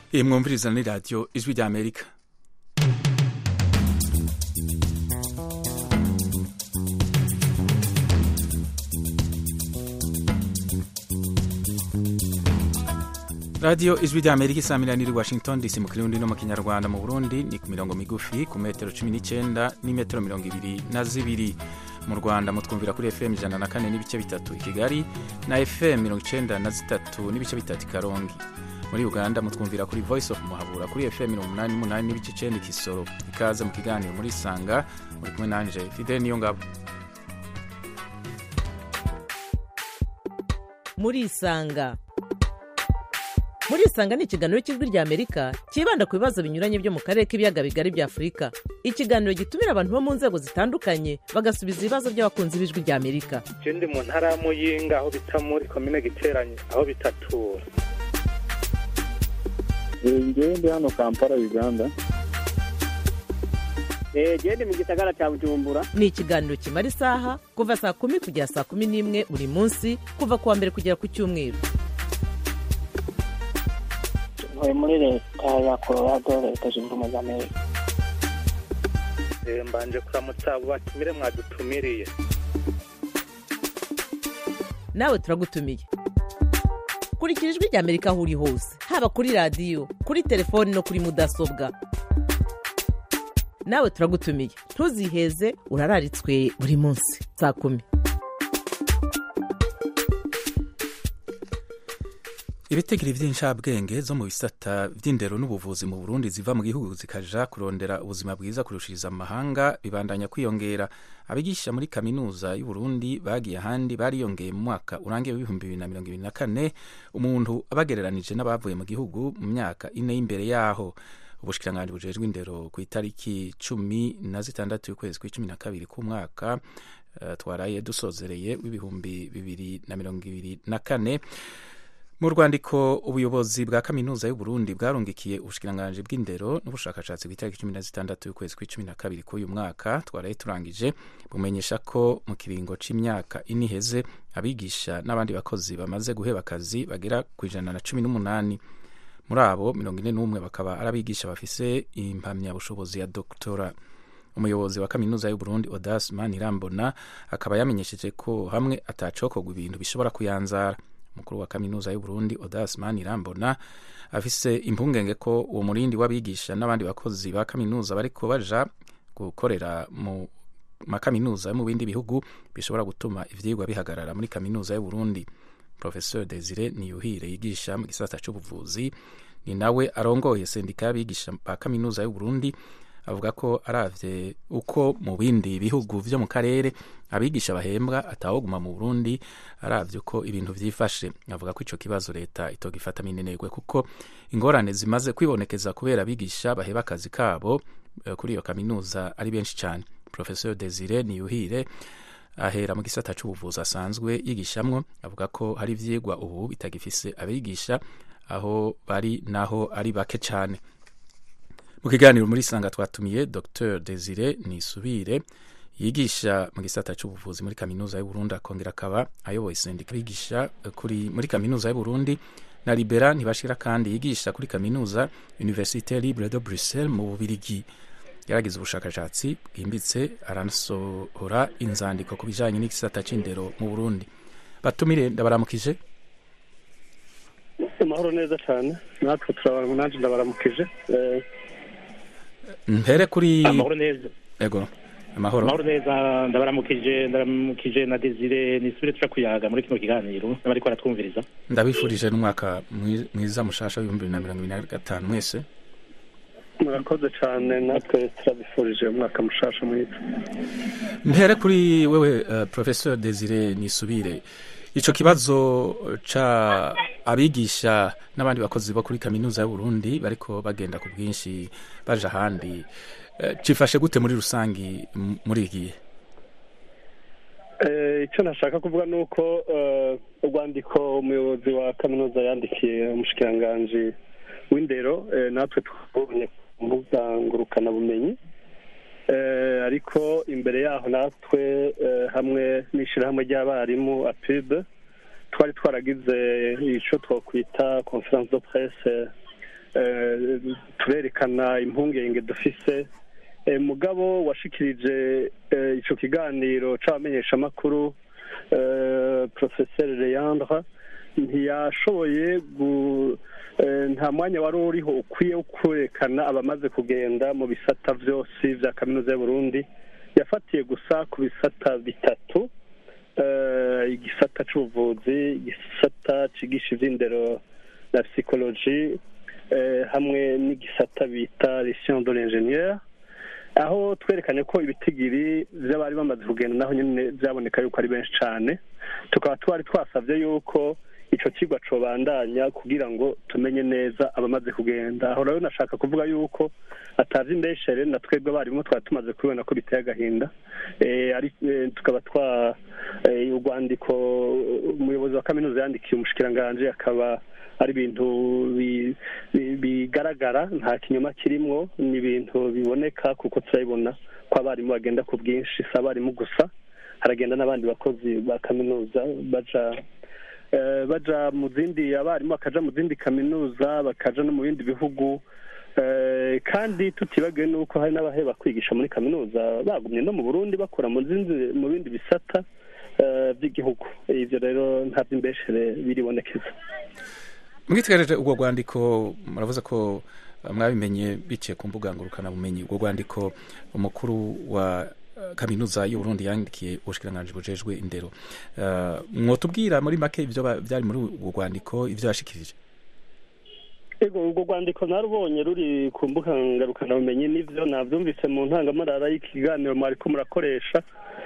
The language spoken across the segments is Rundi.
iyi mwumviriza ni radiyo ijwi rya amerika radiyo ijwi rya amerika isamirana iri washington dc mu kirundi no mu kinyarwanda mu burundi ni ku mirongo migufi ku metero cumi n'icyenda n'imetero mirongo ibiri na zibiri mu rwanda mutwumvira kuri fm ijana na kane n'ibice bitatu i kigali na fm mirongo icyenda na zitatu n'ibice bitatu i karongi muri uganda mutwumvira kuri voice of muhabura kuri fm mirongo umunani n'umunani n'ibice icyenda i kisoro ikaze mu kiganiro muri sanga muri kumwe nanje fidel niyo ngabo muri isanga muri isanga ni ikiganiro cy'ijwi rya amerika cyibanda ku bibazo binyuranye byo mu karere k'ibiyaga bigari bya afurika ikiganiro gitumira abantu bo mu nzego zitandukanye bagasubiza ibibazo by'abakunzi b'ijwi rya amerika je ndi mu ntara ya muyinga aho bita muri komine giteranye aho bitatura ngewe ndi hano kampala uganda genda mu gisagara cya bujumbura ni ikiganiro kimara isaha kuva saa kumi kugera saa kumi n'imwe buri munsi kuva ku wa mbere kugera ku cyumweru ntuye muri leta ya colorado leta zunze ubumwe za amerika Eh, mbanje kuramutsa abo batumire mwadutumiriye nawe turagutumiye kurikira ijwi rya amerika aho uri hose haba kuri radiyo kuri telefoni no kuri mudasobwa nawe turagutumiye ntuziheze urararitswe buri munsi saa kumi ibitegiri by'inshabwenge zo mu bisata by'indero n'ubuvuzi mu burundi ziva mu gihugu zikaja kurondera ubuzima bwiza kurushiriza amahanga bibandanya kwiyongera abigisha muri kaminuza y'uburundi bagiye ahandi bariyongeye mu mwaka urangiye w'ibihumbi bibiri na mirongo ibiri na kane umuntu abagereranije n'abavuye mu gihugu mu myaka ine y'imbere yaho ubushikiranganji bujejwe indero ku itariki cumi na zitandatu y'ukwezi kw'icumi na kabiri k'umwaka uh, twaraye dusozereye w'ibihumbi bibiri na mirongo ibiri na kane mu rwandiko ubuyobozi bwa kaminuza y'uburundi bwarungikiye ubushikiranganji bw'indero n'ubushakashatsi ku itariki cumi na zitandatu y'ukwezi kw'icumi na kabiri k'uyu mwaka twaraye turangije bumenyesha ko mu kiringo c'imyaka ine iheze abigisha n'abandi bakozi bamaze guheba akazi bagera ku ijana na cumi n'umunani muri abo mirongo ine n'umwe bakaba ari abigisha bafise impamyabushobozi ya doktora umuyobozi wa kaminuza y'uburundi odas manirambona akaba yamenyesheje ko hamwe atacokorwa ibintu bishobora kuyanzara umukuru wa kaminuza y'uburundi odas manirambona afise impungenge ko uwo murindi w'abigisha n'abandi bakozi ba kaminuza bariko baja gukorera mu makaminuza yo mu bindi bihugu bishobora gutuma ivyigwa bihagarara muri kaminuza y'uburundi professeur desire niyuhire yigisha mu gisata c'ubuvuzi ni nawe arongoye sendika y'abigisha ba kaminuza y'uburundi avuga ko aravye uko mu bindi bihugu vyo mu karere abigisha bahembwa atawoguma mu Burundi aravye uko ibintu vyifashe avuga ko ico kibazo leta itogifata minenegwe kuko ingorane zimaze kwibonekeza kubera abigisha baheba akazi kabo eh, kuri iyo kaminuza ari benshi cyane professeur Desire Niyuhire ahera mu gisata c'ubuvuzi asanzwe yigishamwo avuga ko hari ivyigwa ubu bitagifise abigisha aho bari naho ari bake cyane mu kiganiro muri sanga twatumiye dr desire nisubire yigisha mu gisata cy'ubuvuzi muri kaminuza y'uburundi akongera akaba ayoboye sendika yigisha kuri muri kaminuza y'uburundi na libera ntibashira kandi yigisha kuri kaminuza universite libre de bruxelles mu bubirigi yaragize ubushakashatsi bwimbitse aranasohora inzandiko ku bijanye n'igisata c'indero mu burundi batumire ndabaramukije amahoro neza cyane natwe turabara nanjye ndabaramukije Eh, mpere kuri amahoro neza ego amahoro amahoro neza ndabaramukije ndabaramukije na desire nisubire tuja kuyaga muri kino kiganiro n'abariko baratwumviriza ndabifurije n'umwaka mwi- mwiza mushasha w'ibihumbi bibiri na mirongo ibiri na gatanu mwese murakoze cyane natwe turabifurije umwaka mushasha mwiza mpere kuri wewe uh, professeur desire nisubire ico kibazo ca abigisha n'abandi bakozi bo kuri kaminuza y'uburundi bariko bagenda ku bwinshi baja ahandi uh, cifashe gute muri rusangi m- muri iki gihe Eh, icyo nashaka kuvuga ni uko eh, urwandiko umuyobozi wa kaminuza yandikiye umushikiranganji w'indero eh, natwe twabonye ku mbuga ngurukanabumenyi Eh, ariko imbere yaho natwe eh, hamwe n'ishyirahamwe ry'abarimu apib twari twaragize icyo twakwita conference de presse eh, turerekana impungenge dufise Eh, mugabo washikirije eh, ico kiganiro c'abamenyeshamakuru eh, professeur Leandre ntiyashoboye gu eh, nta mwanya wari uriho ukwiye wo kwerekana abamaze kugenda mu bisata vyose vya kaminuza y'uburundi yafatiye gusa ku bisata bitatu eh, igisata c'ubuvuzi igisata cigisha ivy'indero na psychologie eh, hamwe n'igisata bita les sciences de l'ingénieur aho twerekanye ko ibitigiri by'abari bamaze kugenda naho nyine byaboneka yuko ari benshi cyane tukaba twari twasabye yuko icyo kigo cobandanya kugira ngo tumenye neza abamaze kugenda aho rero nashaka kuvuga yuko atazi indeshere na twebwe abarimu twari tumaze kubibona ko biteye agahinda Eh, ari- eh, tukaba twa eh, urwandiko umuyobozi wa kaminuza yandikiye umushikiranganji akaba ari ibintu bi- bi- bigaragara nta kinyoma kirimwo ni ibintu biboneka kuko turabibona ko abarimu bagenda ku bwinshi si abarimu gusa haragenda n'abandi bakozi ba kaminuza baja eh, baja mu zindi abarimu bakaja mu zindi kaminuza bakaja no mu bindi bihugu Eh, kandi tutibagiwe n'uko hari n'abaheba kwigisha muri kaminuza bagumye no mu burundi bakora mu zindi mu bindi bisata eh, by'igihugu ivyo rero nta vy'imbeshere biribonekeza mwitegereje ubwo rwandiko muravuze ko eh, mwabimenye biciye ku mbuga ngurukanabumenyi ubwo rwandiko umukuru wa eh, kaminuza y'uburundi yandikiye ubushikiranganji bujejwe indero Eh, mwotubwira muri make ivyo ba- vyari muri ubwo rwandiko ivyo yashikirije ego urwo rwandiko narubonye ruri ku mbuga ngarukanamenyi n'ivyo navyumvise mu ntangamarara y'ikiganiro mwariko murakoresha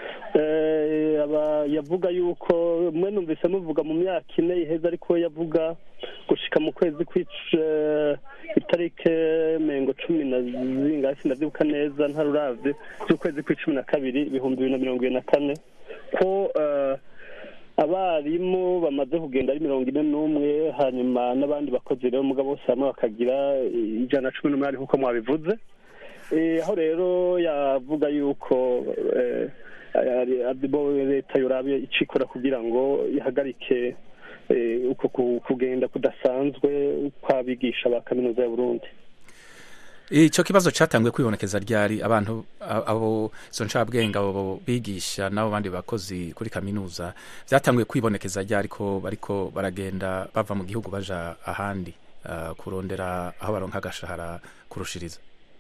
Eh, aba yavuga yuko mwe numvise muvuga mu myaka ine iheze ariko yavuga gushika mu kwezi kw'ic itarike mengo cumi na zingahe sindavyibuka neza ntaruravye z'ukwezi kw'icumi na kabiri ibihumbi bibiri na mirongo ibiri na kane ko eh, abarimu bamaze kugenda ari mirongo ine n'umwe hanyuma n'abandi bakozi rero mugabo bose hamwe bakagira ijana na cumi n'umunani nk'uko mwabivuze Eh, aho rero yavuga yuko eh, ari- ari bo leta yorabe icikora kugira ngo ihagarike eh, uko ku- kugenda kudasanzwe kw'abigisha ba kaminuza ya burundi ico kibazo catanguye kwibonekeza ryari abantu a- abo izo ncabwenge abo bigisha n'abo bandi bakozi kuri kaminuza vyatanguye kwibonekeza ryari ko bariko baragenda bava mu gihugu baja ahandi ah, kurondera aho baronka agashahara kurushiriza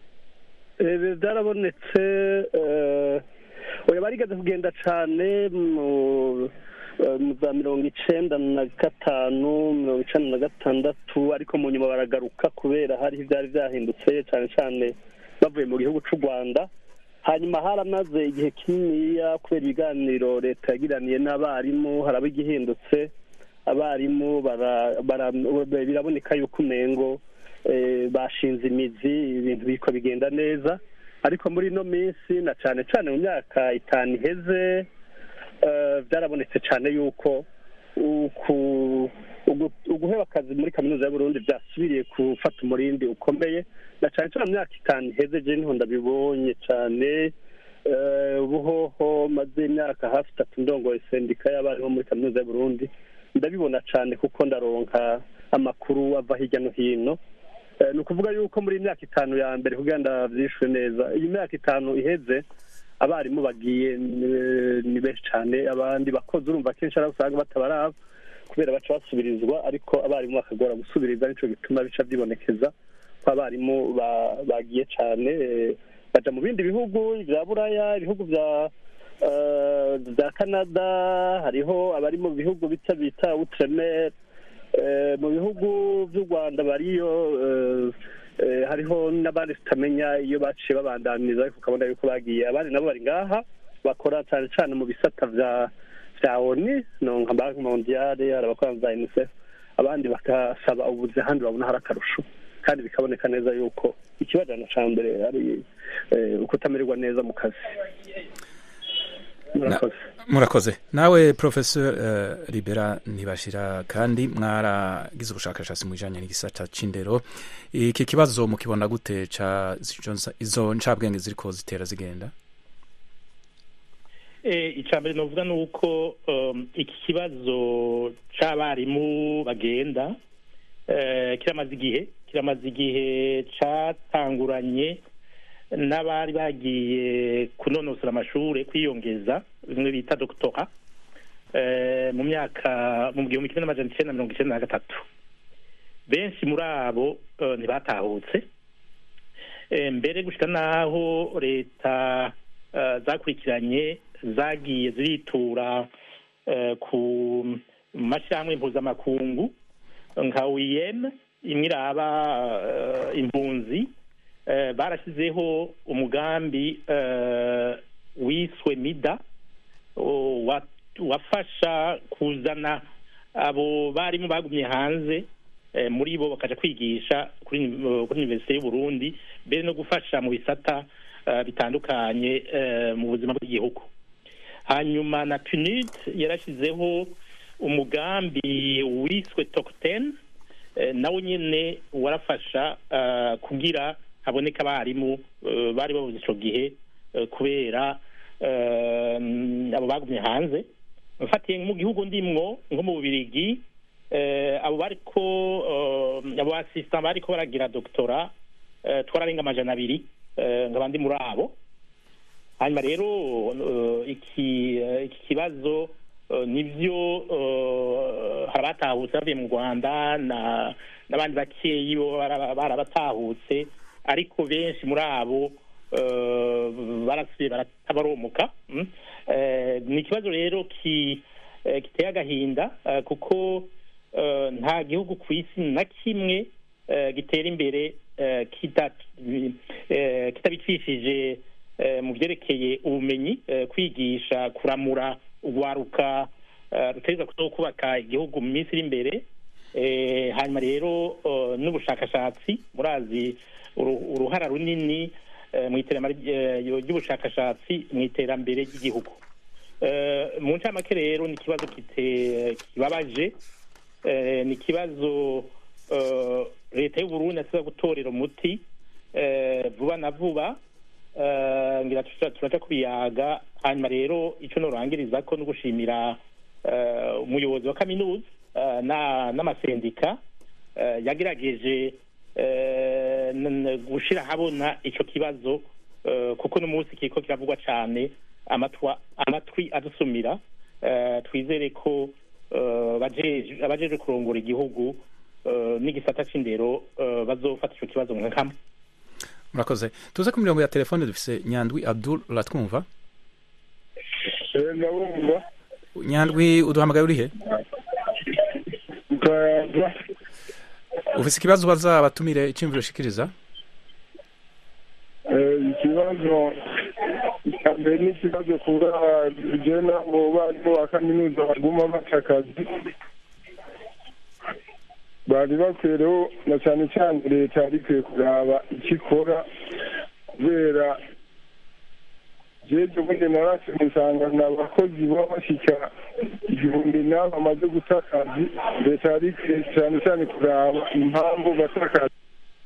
Eh, byarabonetse eh, oya barigeze kugenda cane mu eh, mu za mirongo icenda na gatanu mirongo icenda na gatandatu ariko mu nyuma baragaruka kubera hariho ivyari vyahindutse cane cane bavuye mu gihugu c'u rwanda hanyuma haramaze igihe kininiya kubera ibiganiro leta yagiraniye n'abarimu haraba igihindutse abarimu bara- bara- biraboneka yuko umengo eh, bashinze imizi ibintu biriko bigenda neza ariko muri ino minsi na cane cane mu myaka itanu iheze eh, byarabonetse cane yuko uku- ugu- uguheba akazi muri kaminuza y'uburundi vyasubiriye gufata umurindi ukomeye na cane cane mu myaka itanu iheze je niho ndabibonye cane eh, ubuhoho maze imyaka hafi itatu ndongoye sendika y'abarimu muri kaminuza y'uburundi ndabibona cane kuko ndaronka amakuru ava hirya no hino Eh, ni ukuvuga yuko muri iyi myaka itanu ya mbere kugira ndavyishure neza iyi myaka itanu iheze abarimu bagiye eh, ni benshi cane abandi bakozi urumva kenshi ari abo usanga batabaraba kubera baca basubirizwa ariko abarimu bakagora gusubiriza nico gituma bica vyibonekeza ko abarimu ba- bagiye cane eh, baja mu bindi bihugu vya buraya ibihugu vya eh, vya canada hariho abari mu bihugu bita bita outremer Eh, mu bihugu vy'u rwanda bariyo eh, eh, hariho n'abandi tutamenya iyo baciye babandaniza ariko ukabona yuko bagiye abandi nabo bari ngaha bakora cane cane mu bisata vya vya oni no nka banki mondiale hari abakora za unicef abandi bagasaba ubuzi ahandi babona hari akarusho kandi bikaboneka neza yuko ikibajana ca mbere ari eh, ukutamererwa neza mu kazi murakoze murakoze nawe professor uh, libera ntibashira kandi mwaragize ubushakashatsi mu bijanye n'igisata c'indero iki kibazo mukibona gute ca izo- izo ncabwenge ziriko zitera zigenda Eh, icya mbere novuga ni uko um, iki kibazo c'abarimu bagenda eh, kiramaze igihe kiramaze igihe catanguranye n'abari bagiye kunonosora amashuri kwiyongeza bimwe bita doctora eh, mu myaka mu gihumbi kimwe n'amajana icenda na mirongo icenda na gatatu benshi muri abo eh, ntibatahutse Eh, mbere gushika naho leta eh, zakurikiranye zagiye ziritura eh, ku mashyirahamwe mpuzamakungu nka OIM imwe iraba eh, impunzi eh, barashyizeho umugambi eh, wiswe mida o- wa- wafasha kuzana abo barimu bagumye hanze eh, muri bo bakaja kwigisha kuri uni- kuri universite y'u Burundi mbere no gufasha mu bisata eh, bitandukanye eh, mu buzima bw'igihugu hanyuma na PNUD yarashyizeho umugambi wiswe Tokten eh, nawo nyene warafasha eh, kugira haboneka abarimu eh, bari babuze ico gihe eh, kubera eh, abo bagumye hanze mfatiye mu gihugu ndimwo nko mu Bubirigi eh, abo bariko eh, abo assistant bariko baragira doctora eh, twararenga amajana abiri eh, nkaba ndi muri abo hanyuma rero eh, iki eh, iki kibazo eh, nivyo eh, hari abatahutse bavuye mu rwanda na n'abandi bakeyi bo bara- barabatahutse ariko benshi muri abo eh, barasubiye baratabaromuka mm. Eh, ni ikibazo rero ki eh, giteye agahinda eh, kuko eh, nta gihugu ku isi na kimwe eh, gitera imbere eh, kita- eh, kitabicishije eh, mu byerekeye ubumenyi eh, kwigisha kuramura urwaruka eh, rutegerezwa kuzo kubaka igihugu mu minsi iri imbere Eh, hanyuma rero eh, n'ubushakashatsi murazi uru- uruhara runini eh, mu iterambere eh, ry'ubushakashatsi mu iterambere ry'igihugu Eh, mu ncamake rero ni ikibazo kite- kibabaje Eh, ni ikibazo eh, leta y'u Burundi asiba gutorera umuti eh, vuba na vuba Eh, ngira tuca- turaca kubiyaga hanyuma rero ico norangiriza ko no gushimira eh, umuyobozi wa kaminuza eh, na- n'amasendika eh, yagerageje eh, n- n- gushira habona ico kibazo eh, kuko no munsi kiriko kiravugwa cane amatwa amatwi adusumira eh, twizere ko eh, bajeje- abajejwe kurongora igihugu eh, n'igisata c'indero eh, bazofata ico kibazo nka kamwe murakoze tuze ku mirongo ya telefone dufise nyandwi abdul uratwumva ndabumva nyandwi uduhamagaye urihe ukayaza ufise ikibazo ubaza abatumire iciyumviro ushikiriza ikibazo cya mbere ni ikibazo kuba jena mu barimu ba kaminuza baguma baca akazi bari bakwiyeho na cyane cyane leta yari ikwiye kuraba icyo ikora kubera jeje ubundi narase musanga ni abakozi baba bashyika igihumbi n'abo bamaze guta akazi leta yari ikwiye cyane cyane kuraba impamvu bata akazi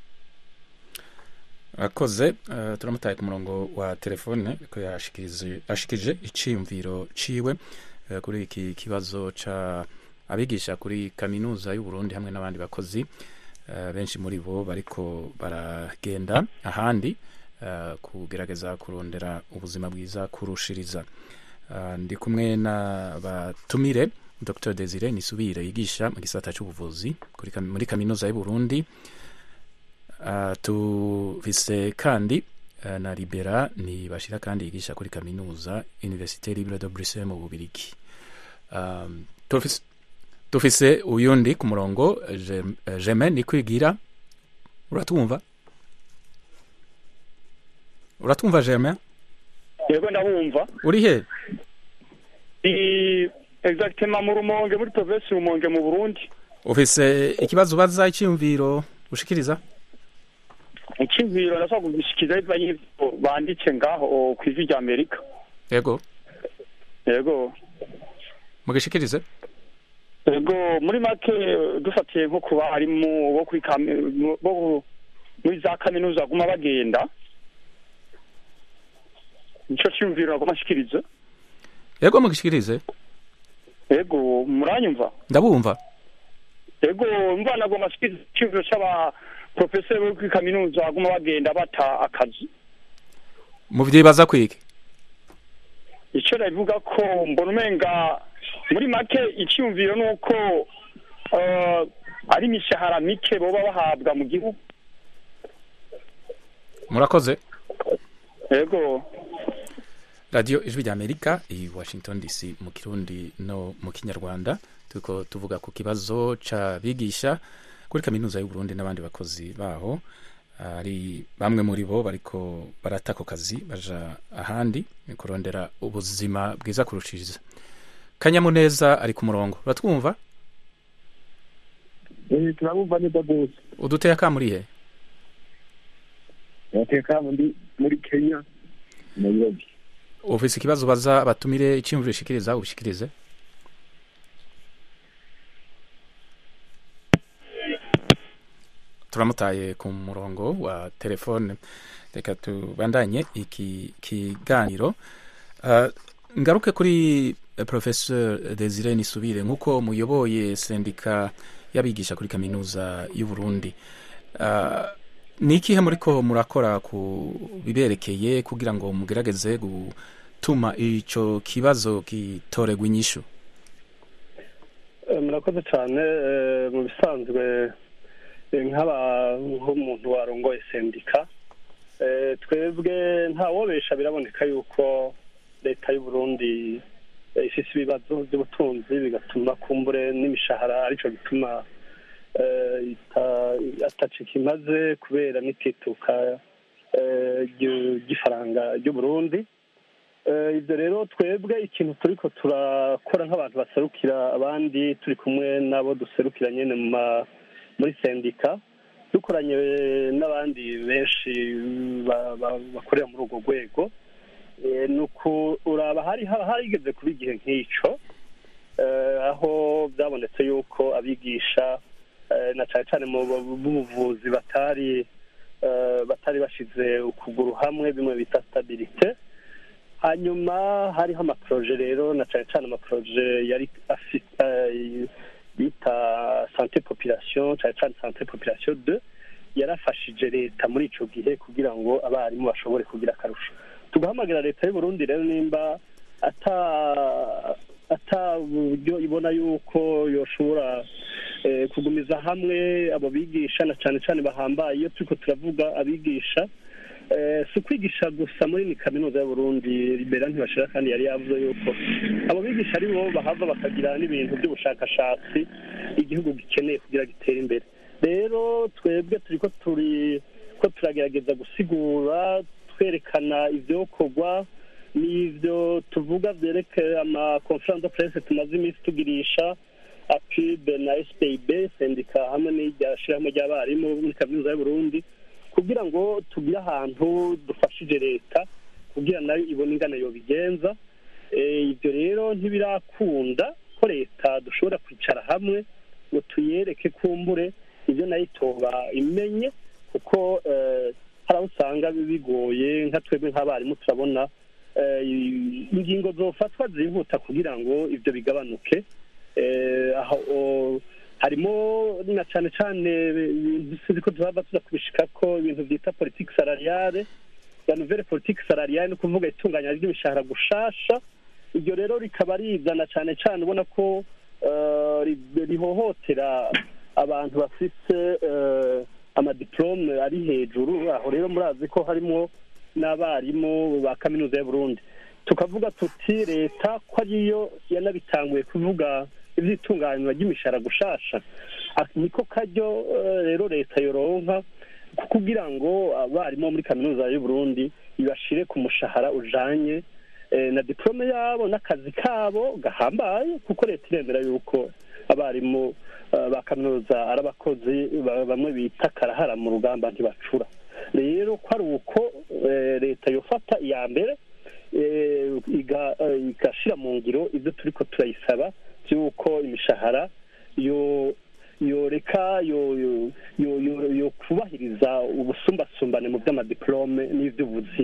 akoze uh, turamutaye ku murongo wa telefone ko yashikirije ashikirije iciyumviro ciwe uh, kuri iki kibazo ca abigisha kuri kaminuza y'u Burundi hamwe n'abandi bakozi uh, benshi muri bo bariko baragenda ahandi uh, kugerageza kurondera ubuzima bwiza kurushiriza uh, ndi kumwe na batumire Dr Desire Nisubire yigisha mu gisata c'ubuvuzi kuri kam- muri kaminuza y'u Burundi Uh, tufise kandi uh, na libera ni bashira kandi yigisha kuri kaminuza université libre de bruxelles mu bubirigi um, tufise, tufise uyundi ku murongo Jem- eh, jeme ni kwigira uratumva uratumva jeme yego ndabumva uri he ni exactement mu rumonge muri provinsi rumonge mu burundi ufise ikibazo ubaza icyiyumviro ushikiriza icyiziro ndashobora kugishikiriza bivanye n'ivyo banditse ngaho ku ijwi rya amerika yego yego mugishikirize yego muri make dufatiye nko ku barimu bo kuri kami- bo muri za kaminuza baguma bagenda nico cyumviro nagoma nshikiriza yego mugishikirize yego muranyumva ndabumva yego mva nagoma nshikiriza icyumviro c'aba profeseri bo kuri kaminuza baguma bagenda bata akazi muvyibaza kwiki icyo nabivuga ko mbona umenga muri make icyumviro ni uko eh, ari imishahara mike boba bahabwa mu gihugu murakoze yego radiyo ijwi rya amerika i washington dc mu kirundi no mu kinyarwanda turiko tuvuga ku kibazo c'abigisha kuri kaminuza y'uburundi n'abandi bakozi baho ari bamwe muri bo bariko barata ako kazi baja ahandi ni kurondera ubuzima bwiza kurushiriza kanyamuneza ari ku murongo uratwumva turabumva neza rwose uduteye akamurihe bateka muri muri kenya nairobi ufise ikibazo baza batumire iciyumviro ushikiriza ubishikirize turamutaye ku murongo wa telefone reka tubandanye iki kiganiro Uh, ngaruke kuri uh, professeur Desire Nisubire nkuko muyoboye sendika y'abigisha kuri kaminuza y'u Burundi uh, ni ikihe muriko murakora ku biberekeye kugira ngo mugerageze gutuma ico kibazo gitoregwa inyishu Eh, murakoze cyane eh, mu bisanzwe eh, nk'aba nk'umuntu warongoye sendika eh, twebwe ntawobesha biraboneka yuko leta y'u Burundi eh, ifise ibibazo by'ubutunzi bigatuma kumbure n'imishahara arico gituma eh, ita- atacika imaze kubera n'itituka eh, ry'u- ry'ifaranga ry'u Burundi Eh, ibyo rero twebwe ikintu turiko turakora nk'abantu baserukira abandi turi kumwe nabo duserukira nyene mu ma- muri sendika dukoranye n'abandi benshi ba- ba- bakorera muri urwo rwego Eh, ni ukuraba hari harigeze kuba igihe nk'ico eh, aho byabonetse yuko abigisha eh, na cane cane mu bu- b'ubuvuzi batari eh, batari bashize ukuguru hamwe bimwe bita stabilite hanyuma hariho amaproje rero na cane cane amaproje yari afite eh, bita sante population cane cane sante population de yarafashije leta muri ico gihe kugira ngo abarimu bashobore kugira akarusho tugahamagara leta y'u Burundi rero nimba ata ata buryo ibona yuko yoshobora eh, kugumiza hamwe abo bigisha na cane cane bahambaye iyo turiko turavuga abigisha Eh, si ukwigisha gusa muri ni kaminuza y'uburundi libera ntibashira kandi yari yavuze yuko abo bigisha ari bo bahava bakagira n'ibintu by'ubushakashatsi igihugu gikeneye kugira gitere imbere rero twebwe turiko turi ko turagerageza gusigura twerekana ivyokorwa n'ivyo tuvuga vyerekeye ama conference de presse tumaze iminsi tugirisha apib na spib sendika hamwe n'irya shirahamwe ry'abarimu muri kaminuza y'uburundi kugira ngo tugire ahantu dufashije leta kugira nayo ibone ingana yobigenza Eh, ibyo rero ntibirakunda ko leta dushobora kwicara hamwe ngo tuyereke kumbure ibyo nayo itoba imenye kuko eh, hari aho usanga bigoye nka twebwe nk'abarimu turabona eh, ingingo zofatwa zihuta kugira ngo ibyo bigabanuke Eh, aho o- harimo na cane cane ibintu sinzi ko tuhava tuza kubishikako ibintu vyita politike salariale ya nouvelle politique salariale ni ukuvuga itunganya ry'imishahara gushasha iryo rero rikaba rizana cane cane ubona ko eh, ri- rihohotera abantu bafise eh, amadiplome ari hejuru aho rero murazi ko harimwo n'abarimu ba kaminuza y'uburundi tukavuga tuti leta ko ariyo yanabitanguye kuvuga ivy'itunganywa ry'imishahara gushasha Ah, niko karyo eh, rero leta yoronka kugira ngo abarimu bo muri kaminuza y'uburundi ibashire ku mushahara ujanye eh, na diplome yabo n'akazi kabo gahambaye kuko leta iremera yuko abarimu eh, ba kaminuza ari abakozi ba- bamwe bita karahara mu rugamba ntibacura rero ko ari uko eh, leta yofata iya mbere eh, iga- eh, igashira mu ngiro ibyo turiko turayisaba by'uko imishahara yo yoreka yo yo yo yo- yo kubahiriza ubusumbasumbane mu by'amadiplome n'ivy'ubuzi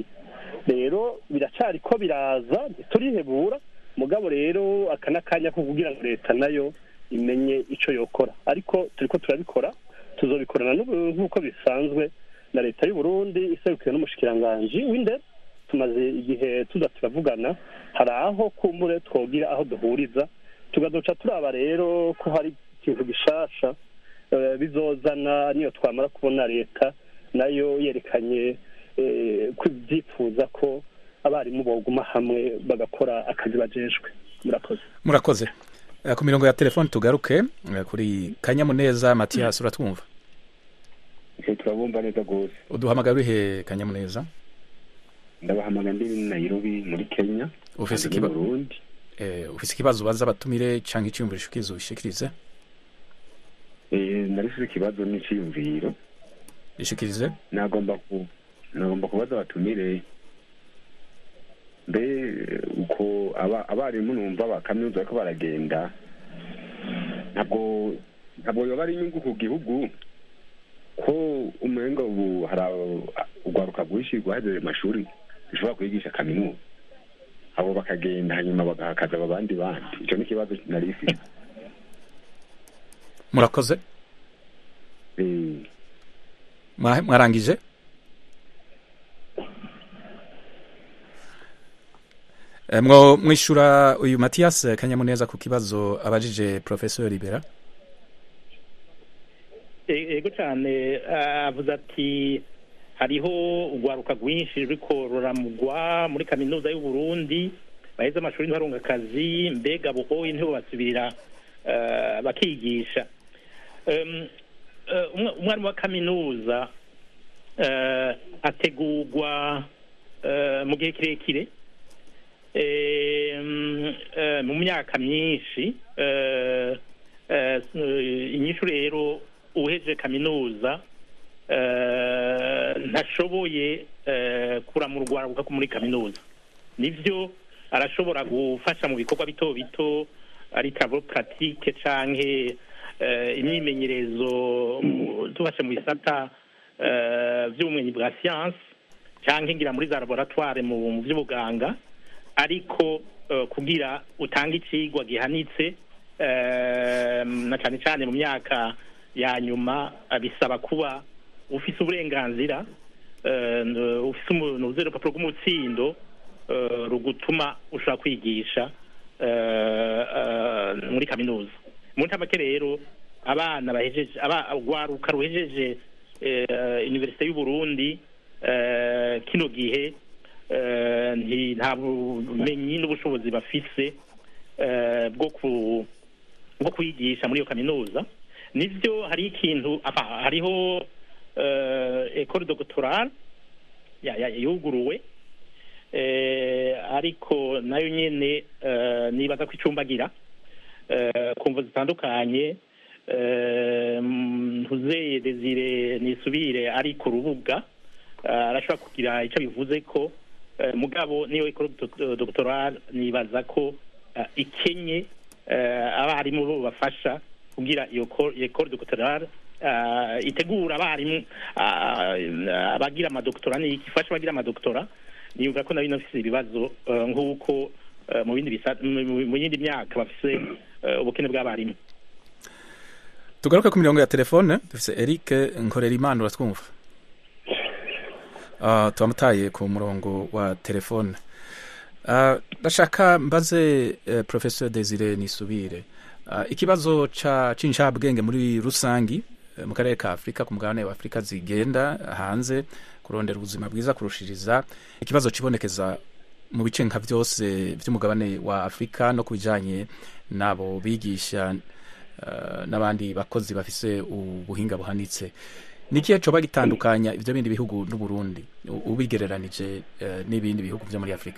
rero biracari ko biraza ntiturihebura mugabo rero aka n'akanya ko kugira ngo leta nayo imenye ico yokora ariko turiko turabikora tuzobikorana n'ubu- nk'uko bisanzwe na leta y'u Burundi iserukiwe n'umushikiranganji w'indero tumaze igihe tuza turavugana hari aho kumbure twogira aho duhuriza tugaduca turaba rero ko hari ikintu gishasha eh, bizozana niyo twamara kubona leta nayo yerekanye eh, ko ibyifuza ko abarimu boguma hamwe bagakora akazi bajejwe murakoze murakoze Eh, ku mirongo ya telefoni tugaruke eh, kuri kanyamuneza matiyasi uratwumva icyo turabumva neza rwose uduhamagara urihe kanyamuneza ndabahamagara ndi muri Nairobi muri Kenya ufise kandi ikiba- mu Burundi eh, ufise ikibazo ubaza abatumire canke iciyumviro ushikiza ubishikirize Eh, narifise ikibazo n'iciyumviro ishikirize nagomba ku nagomba kubaza abatumire mbe uko aba- abarimu numva ba kaminuza bariko baragenda ntabwo ntabwo yoba ari inyungu ku gihugu ko umenga ubu hari abo- urwaruka rwinshi rwahejeje amashuri rushobora kwigisha kaminuza abo bakagenda hanyuma bagahakaza abo bandi bandi icyo ni ikibazo nari ifite murakoze Eh, Mwa- mwarangije Eh, mwo mwishura uyu matiyasi kanyamuneza ku kibazo abajije professeur libera E- ego cyane ah, avuze ati hariho urwaruka rwinshi ruriko ruramugwa muri kaminuza y'u Burundi baheze amashuri ntibarunga akazi mbega buhoye ntibo basubirira ah, bakigisha Em, eh, umwa- umwarimu wa kaminuza eh, ategurwa eh, mu gihe kirekire Em, eh, mu myaka myinshi eh, eh, inyishu rero uheje kaminuza eh, ntashoboye eh, kuramura urwaruka ko muri kaminuza nivyo arashobora gufasha mu bikorwa bito bito ari travaux pratique canke eh, imyimenyerezo mu- tubashe mu bisata eh, vy'ubumenyi bwa science canke ngira muri za laboratoire mu mu vy'ubuganga ariko eh, kugira utange icigwa gihanitse eh, na cane cane mu myaka ya nyuma eh, bisaba kuba ufise uburenganzira eh, n- ufise umuntu uzi urupapuro rw'umutsindo eh, rugutuma ushobora kwigisha eh, eh, muri kaminuza mu ntamake rero abana bahejeje aba- urwaruka ruhejeje eh, universite y'u Burundi eh, kino gihe eh, nti- nta bumenyi n'ubushobozi bafise eh, bwo ku bwo kwigisha muri iyo kaminuza nivyo hari ikintu apa, hariho eh, ecole doctorale ya- ya- yuguruwe eh, ariko nayo nyene eh, nibaza ko icumbagira eh, ku mvo zitandukanye eh, ntuzeye desire nisubire ari ku rubuga eh, arashobora kugira ico bivuze ko eh, mugabo niyo ecole doc- doctorale nibaza ko eh, ikenye eh, abarimu bo bafasha kugira iyo co- iyo ecole doctorale eh, itegura abarimu ah, abagira amadoktora ni ifasha abagira amadoktora nibuka ko nayo inafise ibibazo eh, nk'uko eh, mu bindi bisa- mu- mu yindi myaka bafise eh, ubukene bw'abarimu tugaruke ku mirongo ya telefone dufise eric nkorerimana uratwumva uh, tubamutaye ku murongo wa telefone uh, ndashaka mbaze uh, professeur desire nisubire uh, ikibazo ca c'incabwenge muri rusangi eh, mu karere ka afurika ku mugabane wa afurika zigenda hanze kurondera ubuzima bwiza kurushiriza ikibazo kibonekeza mu bice nka byose by'umugabane wa afurika no ku bijanye n'abo bigisha eh, n'abandi bakozi bafise ubuhinga buhanitse ni ikihe coba gitandukanya ivyo bindi bihugu n'uburundi u- ubigereranije eh, n'ibindi bihugu vyo muri afurika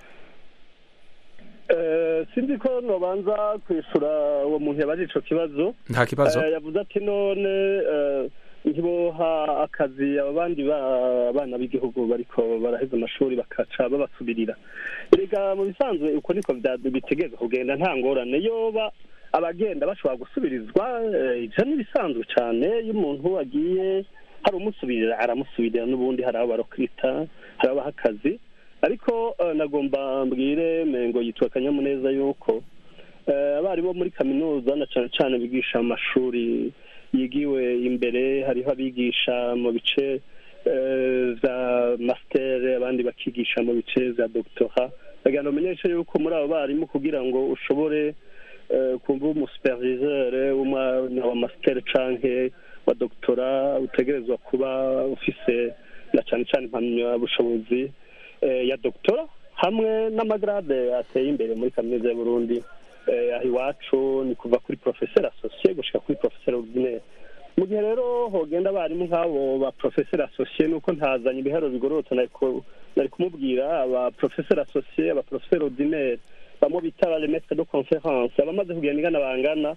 Eh, sinzi ko nobanza kwishura uwo muntu yabaje ico kibazo nta kibazo Eh, yavuze ati none eh, ntiboha akazi aba bandi ba- bana b'igihugu bariko baraheza amashuri bakaca babasubirira erega mu bisanzwe uko niko vya- bitegerezwa kugenda nta ngorane yoba abagenda bashobora gusubirizwa eh, ivyo ni ibisanzwe cane iyo umuntu agiye hari umusubirira aramusubirira n'ubundi hari abo barokwita hari abaha akazi ariko eh, nagomba mbwire mengo yitwa akanyamuneza yuko Eh, abarimu bo muri kaminuza na cyane cyane bigisha mu mashuri yigiwe imbere hariho abigisha mu bice eh, vya mastere abandi bakigisha mu bice vya doctora bagira ngo umenyeshe yuko muri abo barimu kugira ngo ushobore eh, kumva umusuperviseur w'umwana wa mastere canke wa doctora utegerezwa kuba ufise na cyane cyane impamyabushobozi eh, ya doctora hamwe n'amagrade ateye imbere muri kaminuza y'u Burundi eh, aho iwacu ni kuva kuri professeur associé gushika kuri professeur ordinaire mu gihe rero hogenda abarimu nk'abo ba professeur associé nuko ntazanye ibiharuro bigororotse nariko nari kumubwira aba professeur associé aba professeur ordinaire bamwe bita ba maître de conférence abamaze kugenda ingana bangana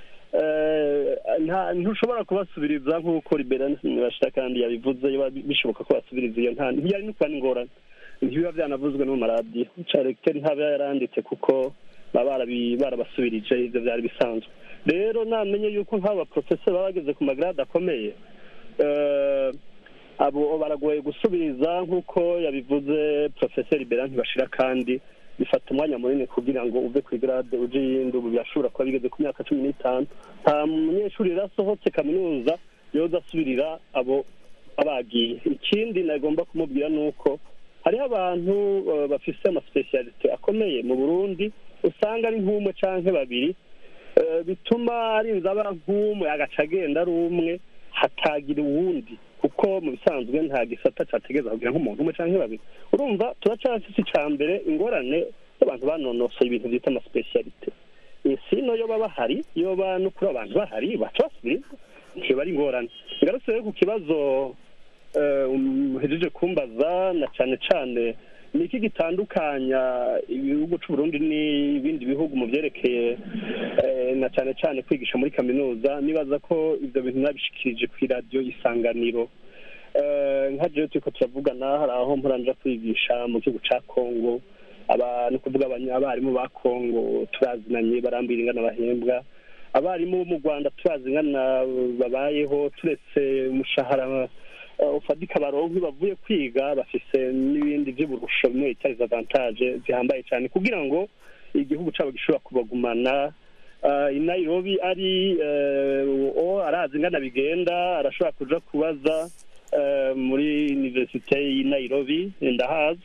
eh, nta- ntushobora kubasubiriza nk'uko liberane bashira kandi yabivuze biba bishoboka ko basubiriza iyo nta ntiyari no kuba n'ingorane ntibiba byanavuzwe no mu maradiyo caregiteri ntaba yaranditse kuko baba barabi- barabasubirije ivyo vyari bisanzwe rero namenye yuko nk'abo baprofeseri baba bageze ku magrade akomeye eh, abo baragoye gusubiriza nk'uko yabivuze profeseri bera ntibashira kandi bifata umwanya munini kugira ngo uve ku igrade uje iyindi ubu birashobora kuba bigeze ku myaka cumi n'itanu nta munyeshuri rero asohotse kaminuza yoza asubirira abo abagiye ikindi nagomba kumubwira ni uko hariho abantu eh, bafise amasipesiyalite akomeye mu burundi usanga ari nk'umwe canke babiri eh, bituma arinze aba nk'umwe agaca agenda ari umwe hatagira uwundi kuko mu bisanzwe nta gisata categeza kugira nk'umuntu umwe canke babiri urumva turacafise ica mbere ingorane y'abantu banonosoye ibintu vyita amasipesiyalite sino yoba bahari yoba no kuri abantu bahari baca basubiriza ntiyoba ari ingorane ngarutse rero ku kibazo eh, muhejeje kumbaza na cane cane ni iki gitandukanya ibihugu c'u Burundi n'ibindi bihugu mu vyerekeye eh, na cane cane kwigisha muri kaminuza nibaza ko ivyo bintu nabishikirije kw'iradiyo isanganiro Eh, nka jewe turiko turavugana hari aho mporanja kwigisha mu gihugu ca kongo aba ni ukuvuga abanya- abarimu ba kongo turazinanye barambwira ingana bahembwa abarimu bo mu rwanda turazi ingana babayeho turetse umushahara eh, ufadika baronke bavuye kwiga bafise n'ibindi vy'uburusho bimwe bita avantage zihambaye cyane kugira ngo igihugu cabo gishobora kubagumana uh, i nairobi ari uh, o arazi ingana bigenda arashobora kuja kubaza uh, muri universite y'i nairobi ndahazi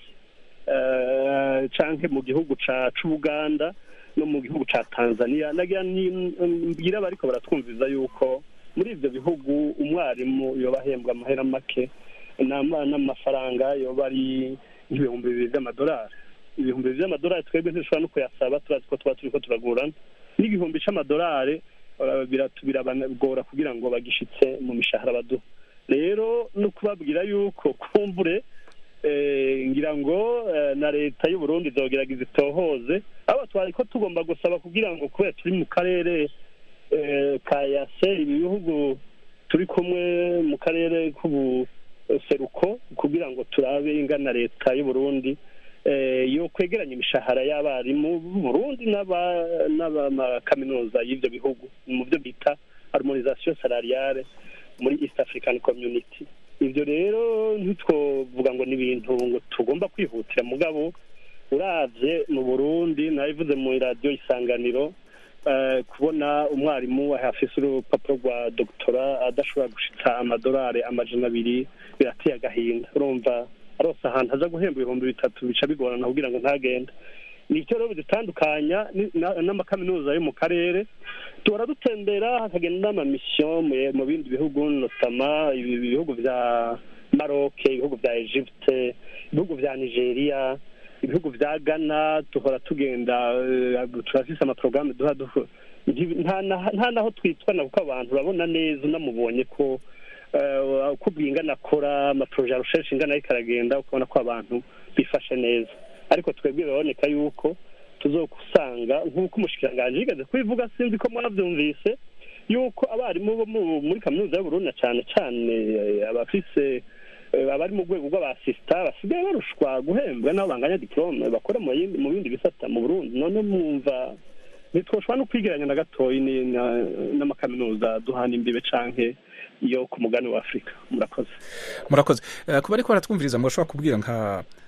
uh, canke mu gihugu ca c'ubuganda no mu gihugu ca tanzania nagira ni- mbwira abariko baratwumviza yuko muri ivyo bihugu umwarimu yoba ahembwa amahera make n'ama- n'amafaranga yoba ari nk'ibihumbi bibiri vy'amadolari ibihumbi bibiri vy'amadolari twebwe ntishobora no kuyasaba turazi ko tuba turiko turagurana n'igihumbi c'amadolari eh, biratu- birabagora kugira ngo bagishitse mu mishahara baduha rero no kubabwira yuko kumbure eh, ngira ngo eh, na leta y'u Burundi izogerageza itohoze abo twari ko tugomba gusaba kugira ngo kubera turi mu karere eh, ka yase ibi bihugu turi kumwe mu karere k'ubuseruko kugira ngo turabe ingana leta y'u Burundi eh, yo kwegeranya imishahara y'abarimu b'u Burundi n'aba- n'abamakaminuza y'ivyo bihugu mu byo bita harmonisation salariale muri East African Community ivyo rero ntitwovuga ngo ni ibintu ngo tugomba kwihutira mugabo uravye mu Burundi nabivuze mu radio isanganiro eh, kubona umwarimu afise urupapuro rwa doctora adashobora gushitsa amadolari amajana abiri birateye agahinda urumva arose ahantu aza guhemba ibihumbi bitatu bica bigorana kugira ngo ntagende nicyo rero bidutandukanya ni- na- n'amakaminuza yo mu karere duhora dutembera hakagenda n'amamisiyo mu- mu bindi bihugu notama ibi bihugu vya maroc ibihugu vya egypte ibihugu vya nigeria ibihugu vya ghana duhora tugenda eh, turafise amaporogaramu duha duha nti- nta na- nta naho twitwana kuko abantu urabona neza unamubonye ko eh, uko bwingana akora amaporoje ya recherche ingana ariko aragenda ukabona ko abantu bifashe neza ariko twebwe biraboneka yuko tuzokusanga nk'uko umushikiranganji yigeze kubivuga sinzi ko mwavyumvise yuko abarimu bo mu- muri kaminuza y'uburundi na cane cane eh, abafise eh, abari mu rwego rw'abasista basigaye barushwa guhembwa n'abo banganya diplome bakora mu yindi- mu bindi bisata mu burundi none mwumva ntitwoshobora no kwigeranya na gatoyi ni- na- n'amakaminuza duhana imbibe canke yo ku mugani wa afurika murakoze murakoze Eh, kuba ariko baratwumviriza murashobora kubwira nka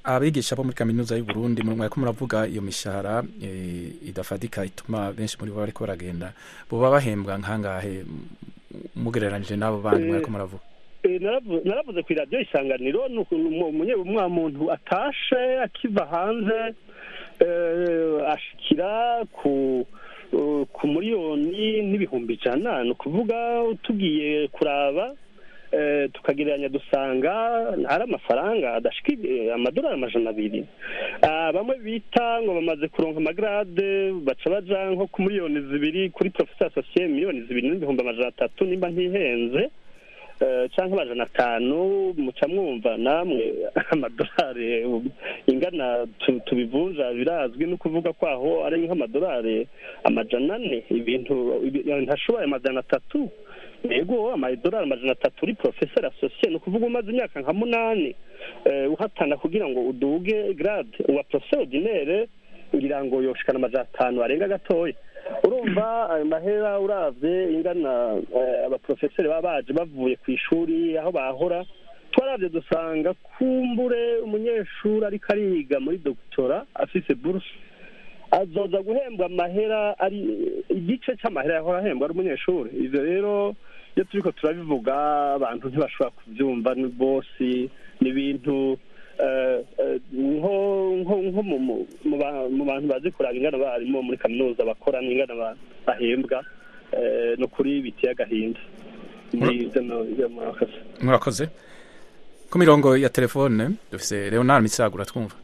abigisha bo muri kaminuza y'u Burundi mu mwaka muravuga iyo mishahara eh, idafadika ituma benshi muri bo bariko baragenda boba bahembwa nkangahe m- mugereranije n'abo bandi Eh, mwaka muravuga Eh, naravu- naravuze ku iradiyo isanganiro ni ukuntu umu- umunye umwa muntu atashe akiva hanze eh, ashikira ku eh, ku miliyoni n'ibihumbi ijana ni ukuvuga tugiye kuraba eh, tukagereranya dusanga ari amafaranga adashika eh, amadolari amajana abiri Ah, bamwe bita ngo bamaze kuronka amagarade baca baja nko ku miliyoni zibiri kuri professeur associé miliyoni zibiri n'ibihumbi amajana atatu nimba ntihenze eh, canke amajana atanu muca mwumva namwe amadolari ingana tu- tubivunja birazwi no kuvuga ko aho ari nk'amadolari amajana ane ibintu ibi- ntashoboye amajana atatu yego amadolari amajana atatu uri professeur associé ni ukuvuga umaze imyaka nka munani eh, uhatana kugira ngo uduge grade uwa professeur ordinaire ngira ngo yoshikana amajana atanu arenga gatoya urumva ayo mahera uravye ingana eh, abaprofeseri baba baje bavuye ku ishuri aho bahora twaravye dusanga kumbure umunyeshuri ariko ariga muri dogitora afise buruse azoza guhembwa amahera ari igice c'amahera yahora ahembwa ari umunyeshuri ivyo rero iyo turiko turabivuga abantu ntibashobora kuvyumva ni bose ni ibintu eh, eh, nko nko nko mu- mu- mu ba- mu bantu bazi kuraba ingana barimo muri kaminuza bakora n'ingana ba- bahembwa eh, no kuri biteye agahinda ni ivyo no- ivyo murakoze murakoze ku mirongo ya telefone dufise Leonard Misago uratwumva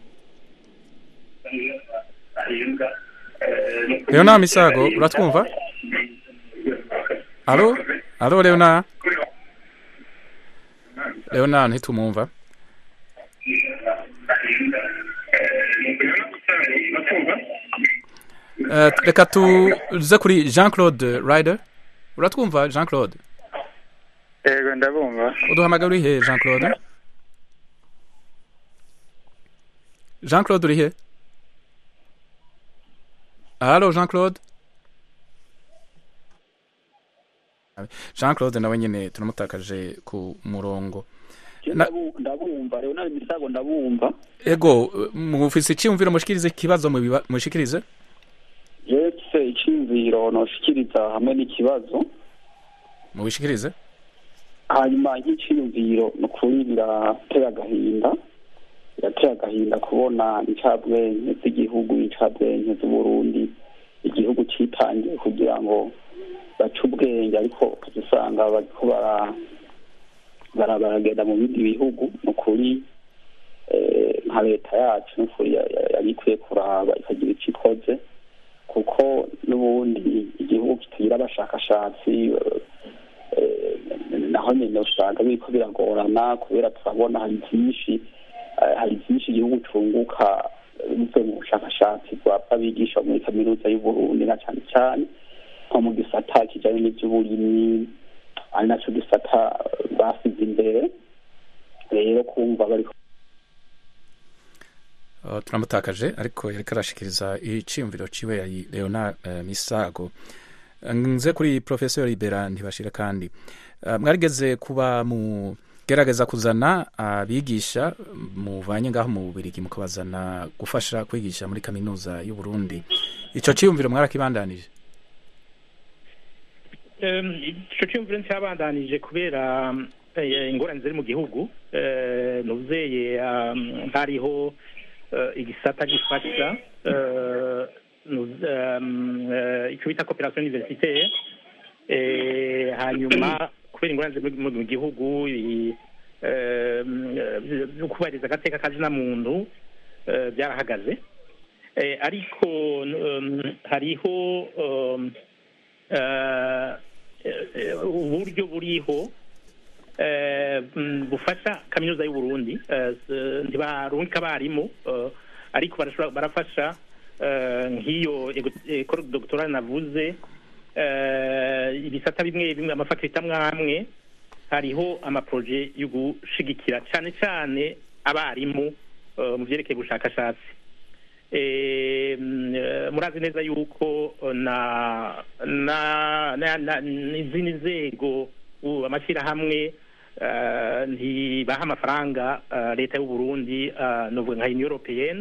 Leonard Misago uratwumva Alo Alo Leonard Leonard ntitumwumva Eh, reka tuze kuri Jean Claude Ryder uratwumva Jean Claude yego ndabumva uduhamagara uri he Jean Claude Jean Claude uri he Halo Jean Claude Jean Claude nawe nyene turamutakaje ku murongo Na- ndabumva leonard misago ndabumva ego mufise icyumviro mushikirize ikibazo mubiba- mushikirize yetse icyumviro noshikiriza hamwe n'ikibazo mubishikirize hanyuma nk'icyiyumviro ni ukuri birateye agahinda birateye agahinda kubona incabwenge z'igihugu incabwenge z'uburundi igihugu citangiye kugira ngo bace ubwenge ariko ukaza usanga bariko bara bara- baragenda mu bindi bihugu ni ukuri eh, nka leta yacu ni ukuri ya- ya- yari ikwiye kuraba ikagira icyo ikoze kuko n'ubundi igihugu kitagira abashakashatsi eh, naho nyine usanga biriko biragorana kubera turabona hari byinshi eh, hari byinshi igihugu cunguka eh, bivuye mu bushakashatsi bwapfa bigisha muri kaminuza y'uburundi na cyane cyane nko mu gisata kijanye n'ivy'uburimyi ari naco gisata eh, basize imbere rero kumva bariko Uh, turamutakaje ariko yariko arashikiriza iciyumviro ciwe yari Leonard uh, Misago nze kuri professeur Libera ntibashira kandi uh, mwarigeze kuba mu gerageza kuzana abigisha muvanye ngaho mu Bubirigi mukabazana gufasha kwigisha muri kaminuza y'u Burundi ico ciyumviro mwarakibandanije Em, ico cyumviro cyabandanije kubera eh, ingorane ziri mu gihugu eh, nuzeye um, hariho eh, igisata gifasha eh, nuz- em, eh, ico bita coopération universitaire eh, hanyuma kubera ingorane ziri mu- mu gihugu i- em, eh, byo kubahiriza agateka kazina muntu eh, byarahagaze Eh, ariko um, hariho um, eh, eh, uburyo buriho eh, mm, bufasha kaminuza y'u Burundi eh, s- ntibarungika abarimu eh, ariko barashobora- barafasha eh, nk'iyo ekoro doctorale navuze eh, ibisata bimwe bimwe amafakulite amwe amwe hariho amaproje yo gushigikira cyane cyane abarimu eh, mu byerekeye ubushakashatsi Eh, mm, eh, murazi neza yuko eh, na na na- na- n'izindi nzego u- amashyirahamwe eh, ntibaha amafaranga eh, leta y'u Burundi eh, novuga nka Union Européenne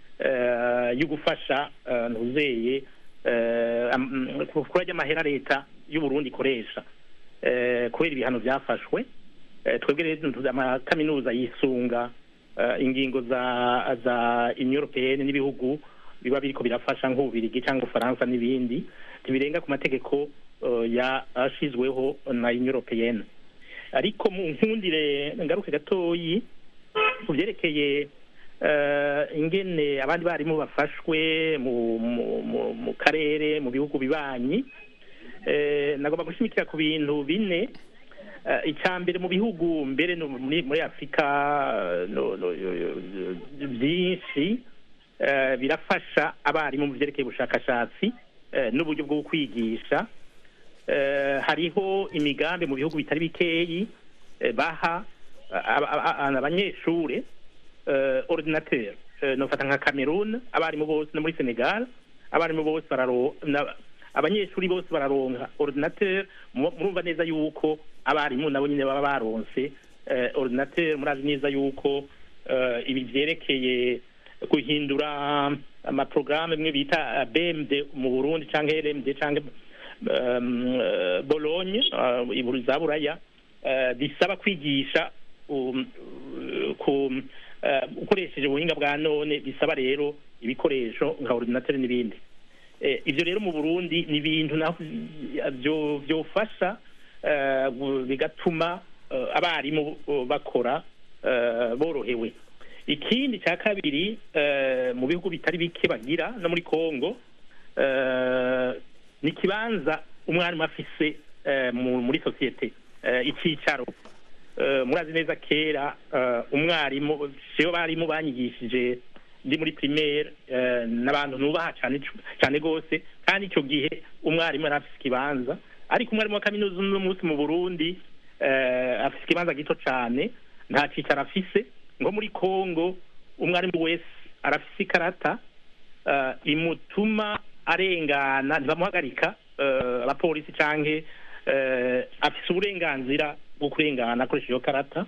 eh, yo gufasha eh, ntuzeye eh, am- kuri ajya amahera leta y'u Burundi ikoresha eh, kubera ibihano byafashwe eh, twebwe rero tuzi amakaminuza yisunga eh, ingingo za za Union Européenne n'ibihugu biba biriko birafasha nk'ububirigi cyangwa ufaransa n'ibindi ntibirenga ku mategeko eh, yashizweho na Union Européenne ariko mu nkundire ngaruke gatoyi ku byerekeye eh, ingene abandi barimu bafashwe mu mu- mu- mu karere mu bihugu bibanyi eh, nagomba gushimikira ku bintu bine Eh, icya mbere mu bihugu mbere no muri muri afurika eh, no- no- yo- yo- yo- byinshi eh, birafasha abarimu mu byerekeye ubushakashatsi eh, n'uburyo bwo kwigisha Eh, hariho imigambi mu bihugu bitari bikeyi eh, baha aba- aba- aba- abanyeshure eh, ordinateur Eh, nofata nka cameroon abarimu bose no muri senegal abarimu bose bararo na- abanyeshuri bose bararonka ordinateur mu- murumva neza yuko abarimu nabo nyine baba baronse eh, ordinateur murazi neza yuko eh, ibi vyerekeye guhindura amaprograme bimwe bita eh, BMD mu Burundi canke LMD canke um, eh, Bologne uh, iburu za Buraya eh, bisaba kwigisha um, uh, ku eh, ukoresheje ubuhinga bwa none bisaba rero ibikoresho nka ordinateur n'ibindi Eh, ivyo rero mu Burundi ni ibintu naho byo byofasha eh, gu- bigatuma eh, abarimu eh, bakora eh, borohewe ikindi cya kabiri eh, mu bihugu bitari bike bagira no muri Kongo eh, ni ikibanza umwarimu afise eh, mu- muri sosiyete eh, icyicaro Eh, murazi neza kera eh, umwarimu siyo barimu banyigishije ndi muri primaire eh, n'abantu nubaha cyane cyane gose kandi icyo gihe umwarimu yari afise ikibanza ariko umwarimu wa kaminuza uno munsi mu Burundi eh, afise ikibanza gito cyane nta cicaro afise ngo muri Kongo umwarimu wese arafise ikarata eh, imutuma arengana ntibamuhagarika eh, abapolisi canke eh, afise uburenganzira bwo kurengana akoresha iyo karata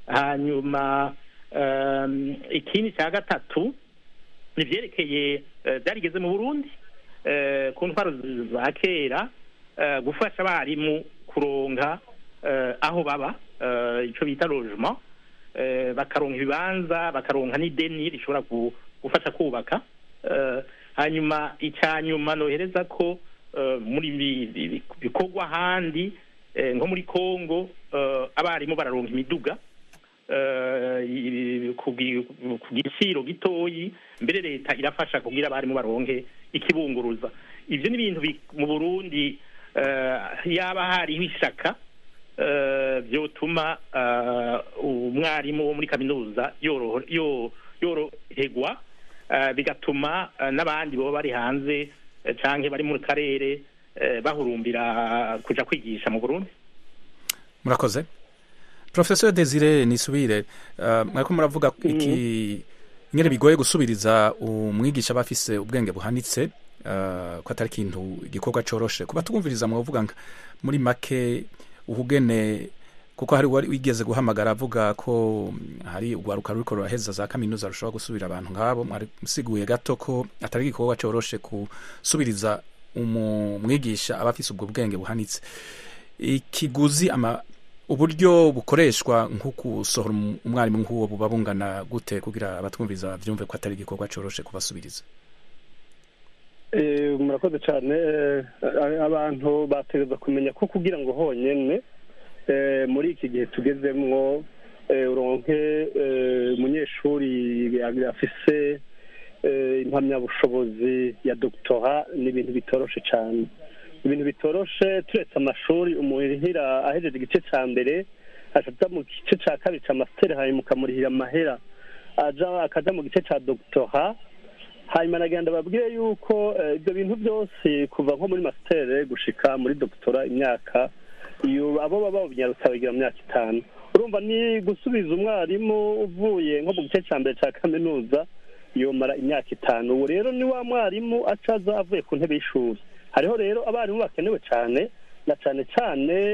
hanyuma um, ikindi cya gatatu ni ivyerekeye eh, byarigeze mu burundi eh, ku ntwaro z- za kera eh, gufasha abarimu kuronka eh, aho baba eh, ico bita logement eh, bakaronka ibibanza bakaronka n'ideni rishobora gu- gufasha kubaka eh, hanyuma icya nyuma nohereza ko eh, muri bi- bi- bi- bikorwa ahandi eh, nko muri Kongo eh, abarimu bararonka imiduga eh, i- ku gi- ku giciro gitoyi mbere leta irafasha kugira abarimu baronke ikibunguruza ivyo ni ibintu bi- mu Burundi eh, yaba hariho ishaka eh, vyotuma eh, umwarimu wo muri kaminuza yoroho- yo- yoroherwa eh, bigatuma eh, n'abandi baba bari hanze eh, canke bari mu karere eh, bahurumbira kuja kwigisha mu Burundi murakoze professeur desire nisubire uh, mwariko muravuga iki ingene bigoye gusubiriza umwigisha aba afise ubwenge buhanitse uh, ko atari ikintu igikorwa coroshe kuba twumviriza mwavuga nka muri make uhugene kuko hari uwari wigeze guhamagara avuga ko mm, hari urwaruka ruriko ruraheza za kaminuza rushobora gusubira abantu nk'abo mwari musiguye gato ko atari igikorwa coroshe gusubiriza umwigisha aba afise ubwo bwenge buhanitse ikiguzi ama uburyo bukoreshwa nko gusohora um- umwarimu nk'uwo buba bungana gute kugira abatwumviza byumve ko atari igikorwa coroshe kubasubiriza Eh, murakoze cyane eh, abantu bategereza kumenya ko kugira ngo honyine eh, muri iki gihe tugezemwo eh, uronke eh, umunyeshuri afise eh, impamyabushobozi ya doctora ni ibintu bitoroshe cyane ibintu bitoroshe turetse amashuri umuhira ahejeje igice cya mbere aja mu gice cya kabiri cya masiteri hanyuma ukamurihira amahera aja akaja mu gice cya doctora hanyuma nagenda babwire yuko eh, ibyo bintu byose kuva nko muri masiteri gushika muri doctora imyaka iyo abo baba babinyarutsa bagira mu myaka itanu urumva ni gusubiza umwarimu uvuye nko mu gice cya mbere cya kaminuza yomara imyaka itanu ubu rero ni wa mwarimu acaza avuye ku ntebe y'ishuri hariho rero abarimu bakenewe cyane na cyane cyane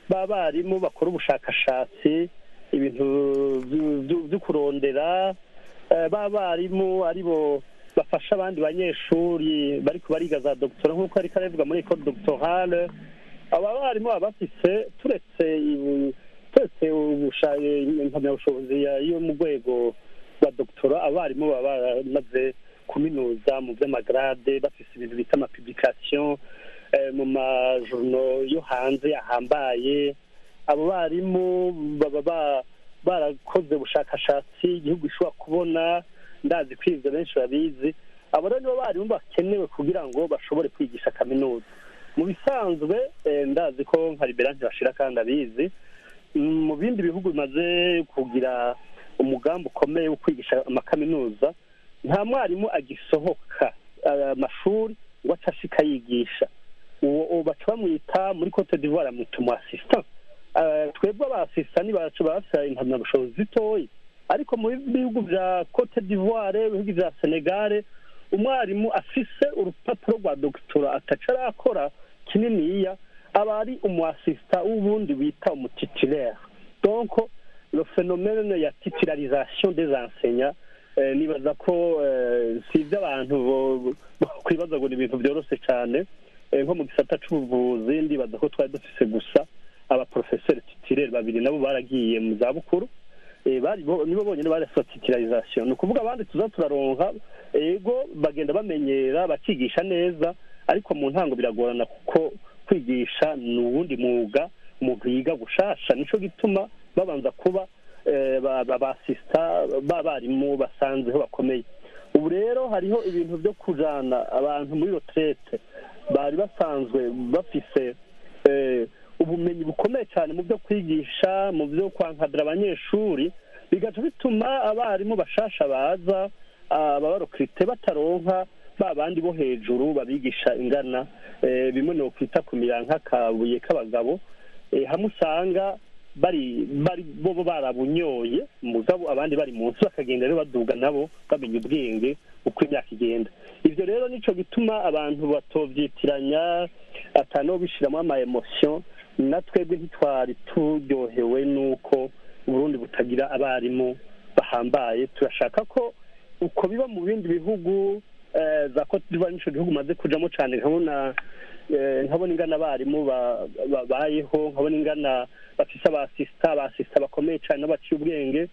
b'abarimu bakora ubushakashatsi ibintu vyu- vyu- vyo kurondera eh, b'abarimu aribo bafasha abandi banyeshuri bariko bariga za doctora nk'uko ariko arabivuga muri ecole doctorale aba barimu baba bafise turetse ibu- turetse ubusha- impamyabushobozi ya- yo mu rwego rwa doctora abarimu baba baramaze kuminuza mu vy'amagrade bafise ibintu bita amapublication eh, mu majourno yo hanze ahambaye abo barimu baba ba- barakoze ubushakashatsi igihugu gishobora kubona ndazi ko ivyo benshi babizi abo rero nibo barimu bakenewe kugira ngo bashobore kwigisha kaminuza mu bisanzwe eh, ndazi ko nka liberante bashira kandi abizi Mm, mu bindi bihugu bimaze kugira umugambi ukomeye wo kwigisha amakaminuza nta mwarimu agisohoka eh, amashuri ngo aca ashika yigisha uwo uwo baca bamwita muri cote d'ivoire bamwita umu assistant Eh, twebwe aba assistant bacu bafite impamyabushobozi zitoyi ariko mu bihugu vya cote d'ivoire ibihugu vya senegale umwarimu afise urupapuro rwa dogitora ataca arakora kininiya aba ari umu assistant w'ubundi bita umutitulaire donc le phénomène ya titularisation des enseignants eh, nibaza ko eh, si iby'abantu bo- bo- kwibaza ngo ni ibintu byoroshye cyane Eh, nko mu gisata c'ubuvuzi ndibaza ko twari dufise gusa abaprofeseri titirere babiri nabo baragiye mu zabukuru Eh, bari bo- nibo bonyine barasa titularisation ni ukuvuga abandi tuza turaronka ego bagenda bamenyera bakigisha neza ariko mu ntango biragorana kuko kwigisha ni uwundi mwuga umuntu yiga gushasha nico gituma babanza kuba eh, ba- ba- basista b'abarimu basanzeho bakomeye ubu rero hariho ibintu byo kujana abantu muri retraite bari basanzwe bafise eh, ubumenyi bukomeye cyane mu byo kwigisha mu byo kwankadira abanyeshuri bigaca bituma abarimu bashasha baza ababarokirite bataronka ba bandi bo hejuru babigisha ingana eh, bimwe ni ukwita kumira nk'akabuye k'abagabo eh, hamwe usanga bari bari bo bo barabunyoye mugabo abandi bari munsi bakagenda rero baduga nabo bamenya ubwenge uko imyaka igenda ivyo rero nico gituma abantu batovyitiranya atano bishiramo ama emotion na twebwe ntitwari turyohewe n'uko uburundi butagira abarimu bahambaye turashaka ko uko biba mu bindi bihugu eh, za cote d'ivoire nico gihugu maze kujamo cane nkabona eh, nkabona ingana abarimu ba- babayeho nkabona ingana bafise abasista abasista bakomeye cane n'abaciye ubwenge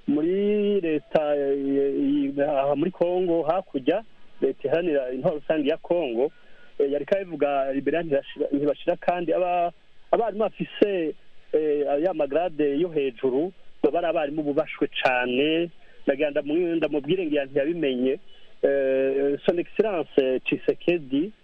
muri leta eh, eh, aha muri congo hakurya leta iharanira intwaro rusange ya congo eh, yariko abivuga libera ntibashira- ntibashira kandi aba abarimu bafise eh, ya magrade yo hejuru baba ari abarimu bubashwe cane ndagira ndamu- ndamubwire ngira ntiyabimenye Eh, son excellence Tshisekedi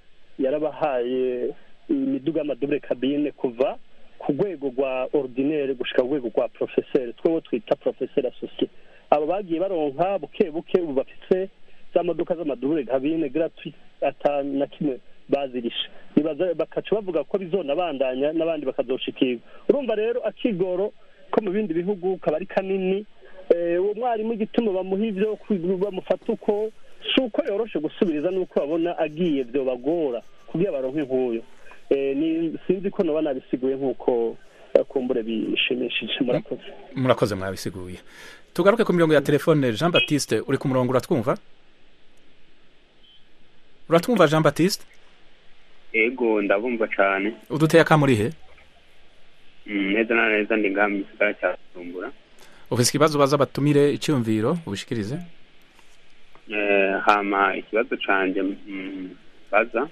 yarabahaye imiduga y'amadubure kabine kuva ku rwego rwa ordinaire gushika ku rwego rwa professeur twewe twita professeur associé abo bagiye baronka buke buke ubu bafise za modoka z'amadubure kabine gratuit ata na kimwe bazirisha nibaza bakaca bavuga ko bizonabandanya n'abandi bakazoshikirwa urumva rero akigoro ko mu bindi bihugu kaba ari kanini Eh, uwo mwarimu igituma bamuha ivyo kwi- bamufata uko si uko yoroshe gusubiriza n'uko babona agiye vyobagora kugira baronke nk'uyo Eh, ni sinzi ko noba nabisiguye nk'uko eh, kumbure bishimishije murakoze murakoze mwabisiguye tugaruke ku mirongo ya telefone jean baptiste uri ku murongo uratwumva uratwumva jean baptiste ego ndabumva cane uduteye akamuri he Mm, neza na neza ndi ngaha mu gisagara cya bujumbura ufise ikibazo baza batumire icyumviro ubishikirize Eh, hama ikibazo canje mm, baza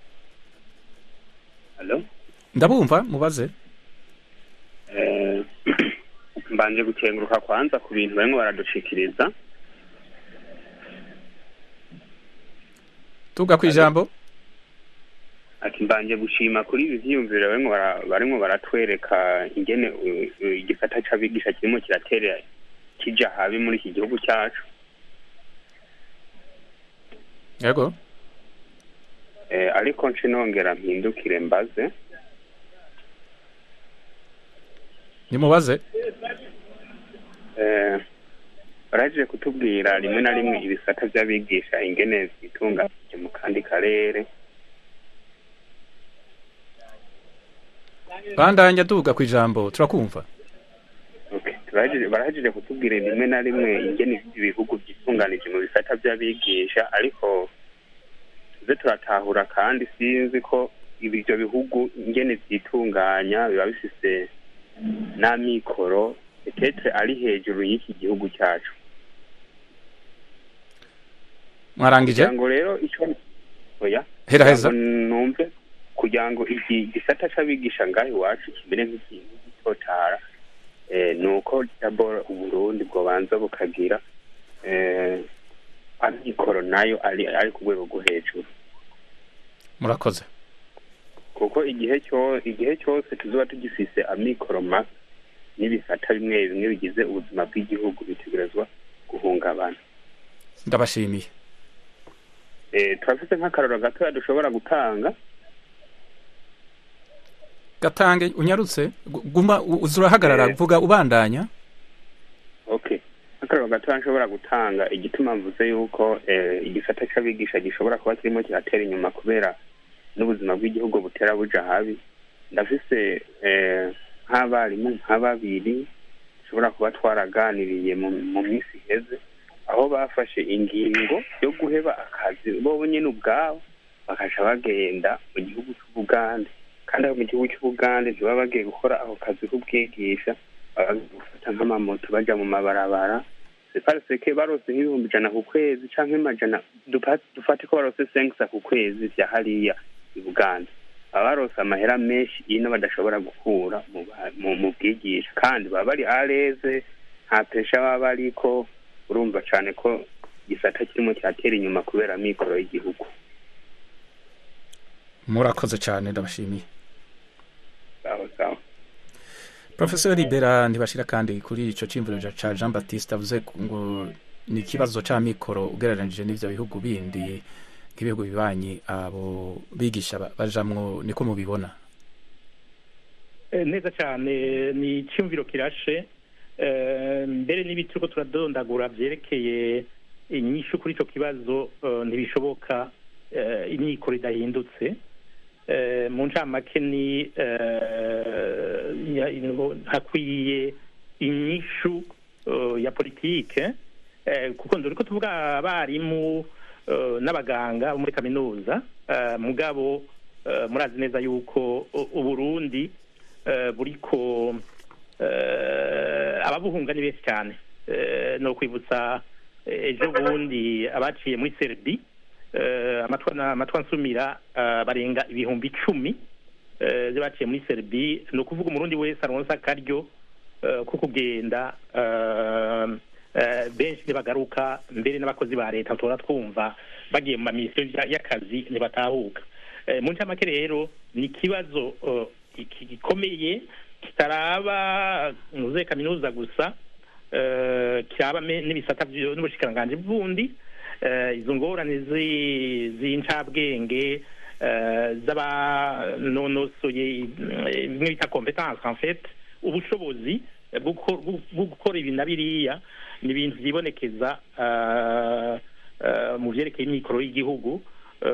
halo ndabumva mubaze Eh, mbanje gukenguruka kwanza ku bintu barimo baradushikiriza tuga ku ijambo ati mbanje gushima kuri ibi vyiyumviro barimo bara- barimo baratwereka ingene uh, uh, igisata c'abigisha kirimo kiratera kija habi muri iki gihugu cyacu yego eh, ariko nce nongera mpindukire mbaze nimubaze eh, baraje kutubwira rimwe na rimwe ibisata vy'abigisha ingene vyitunganyije mu kandi karere bandanya duga ku ijambo turakumva Turahejeje- barahejeje kutubwira rimwe na rimwe ingene ibihugu byitunganije mu bisata by'abigisha ariko tuze turatahura kandi sinzi ko ibyo bihugu ingene byitunganya biba bifise n'amikoro etetre ari hejuru y'iki gihugu cyacu mwarangije kugira ngo rero icyo oya Hera heza. kugira ngo numve kugira ngo iki gisata c'abigisha ngaho iwacu kimere nk'ikintu gitotara eh, ni uko dabora uburundi bwobanza bukagira eh, amikoro nayo ari ari ku rwego rwo hejuru murakoze kuko igihe cyo igihe cyose tuzoba tugifise amikoro make n'ibisata bimwe bimwe bigize ubuzima bw'igihugu bitegerezwa guhungabana ndabashimiye eh, turafise nk'akaroro gatoya dushobora gutanga gatange unyarutse gu- guma u- uza urahagarara Eh. vuga ubandanya okay akararo gatoya nshobora gutanga igituma mvuze yuko eh, igisata c'abigisha gishobora kuba kirimo kiratera inyuma kubera n'ubuzima bw'igihugu butera buja habi ndafise eh, nk'abarimu nka babiri dushobora kuba twaraganiriye mu, mu minsi iheze aho bafashe ingingo yo guheba akazi bo nyene ubwabo bakaca bagenda mu gihugu c'ubugande kandi aho mu gihugu c'ubugande ntibaba bagiye gukora ako kazi k'ubwigisha baba bagiye gufata nk'amamoto baja mu mabarabara separiseke barose nk'ibihumbi ijana ku kwezi canke amajana dupa- dufate ko barose senkisa ku kwezi vya hariya i buganda baba barose amahera menshi ino badashobora gukura mu ba- mu- mu bwigisha kandi baba bari areze nta pesha baba bariko urumva cane ko igisata kirimo kiratera inyuma kubera mikoro y'igihugu murakoze cyane ndabashimiye sawa sawa profesor libera ntibashira kandi kuri ico cimvuro ca jean baptiste avuze ku- ngo ni ikibazo ca mikoro ugereranije n'ivyo bihugu bindi nk'ibihugu bibanyi abo bigisha ba- bajamwo niko mubibona Eh, neza cyane ni icyumviro kirashe Eh, mbere n'ibiti turiko turadondagura vyerekeye inyishu kuri ico kibazo eh, ntibishoboka eh, imyikoro idahindutse Eh, mu ncamake ni eh, ya- ino- hakwiye inyishu eh, ya politike eh, kuko nduriko tuvuga abarimu eh, n'abaganga bo muri kaminuza eh, mugabo eh, murazi neza yuko u- uburundi eh, buriko eh, ababuhunga ni benshi cyane Eh, no kwibutsa eh, ejo bundi abaciye muri serbi eh, amatwa na- amatwa nsumira eh, barenga ibihumbi icumi eh, baciye muri serbi ni ukuvuga umurundi wese aronsa akaryo eh, ko kugenda eh, eh, benshi ntibagaruka mbere n'abakozi ba leta tora twumva bagiye mu mamisiyo ya- y'akazi ntibatahuka Eh, mu ncamake rero ni ikibazo eh, iki- gikomeye kitaraba muze kaminuza gusa eh, kiraba me- n'ibisata vyo- n'ubushikiranganji bundi eh, izo ngorane zi- z'incabwenge eh, z'abanonosoye eh, bimwe bita competence en fait ubushobozi eh, bwo guko- bwo- bwo gukora ibi na biriya ni ibintu vyibonekeza eh, eh, mu vyerekeye imikoro y'igihugu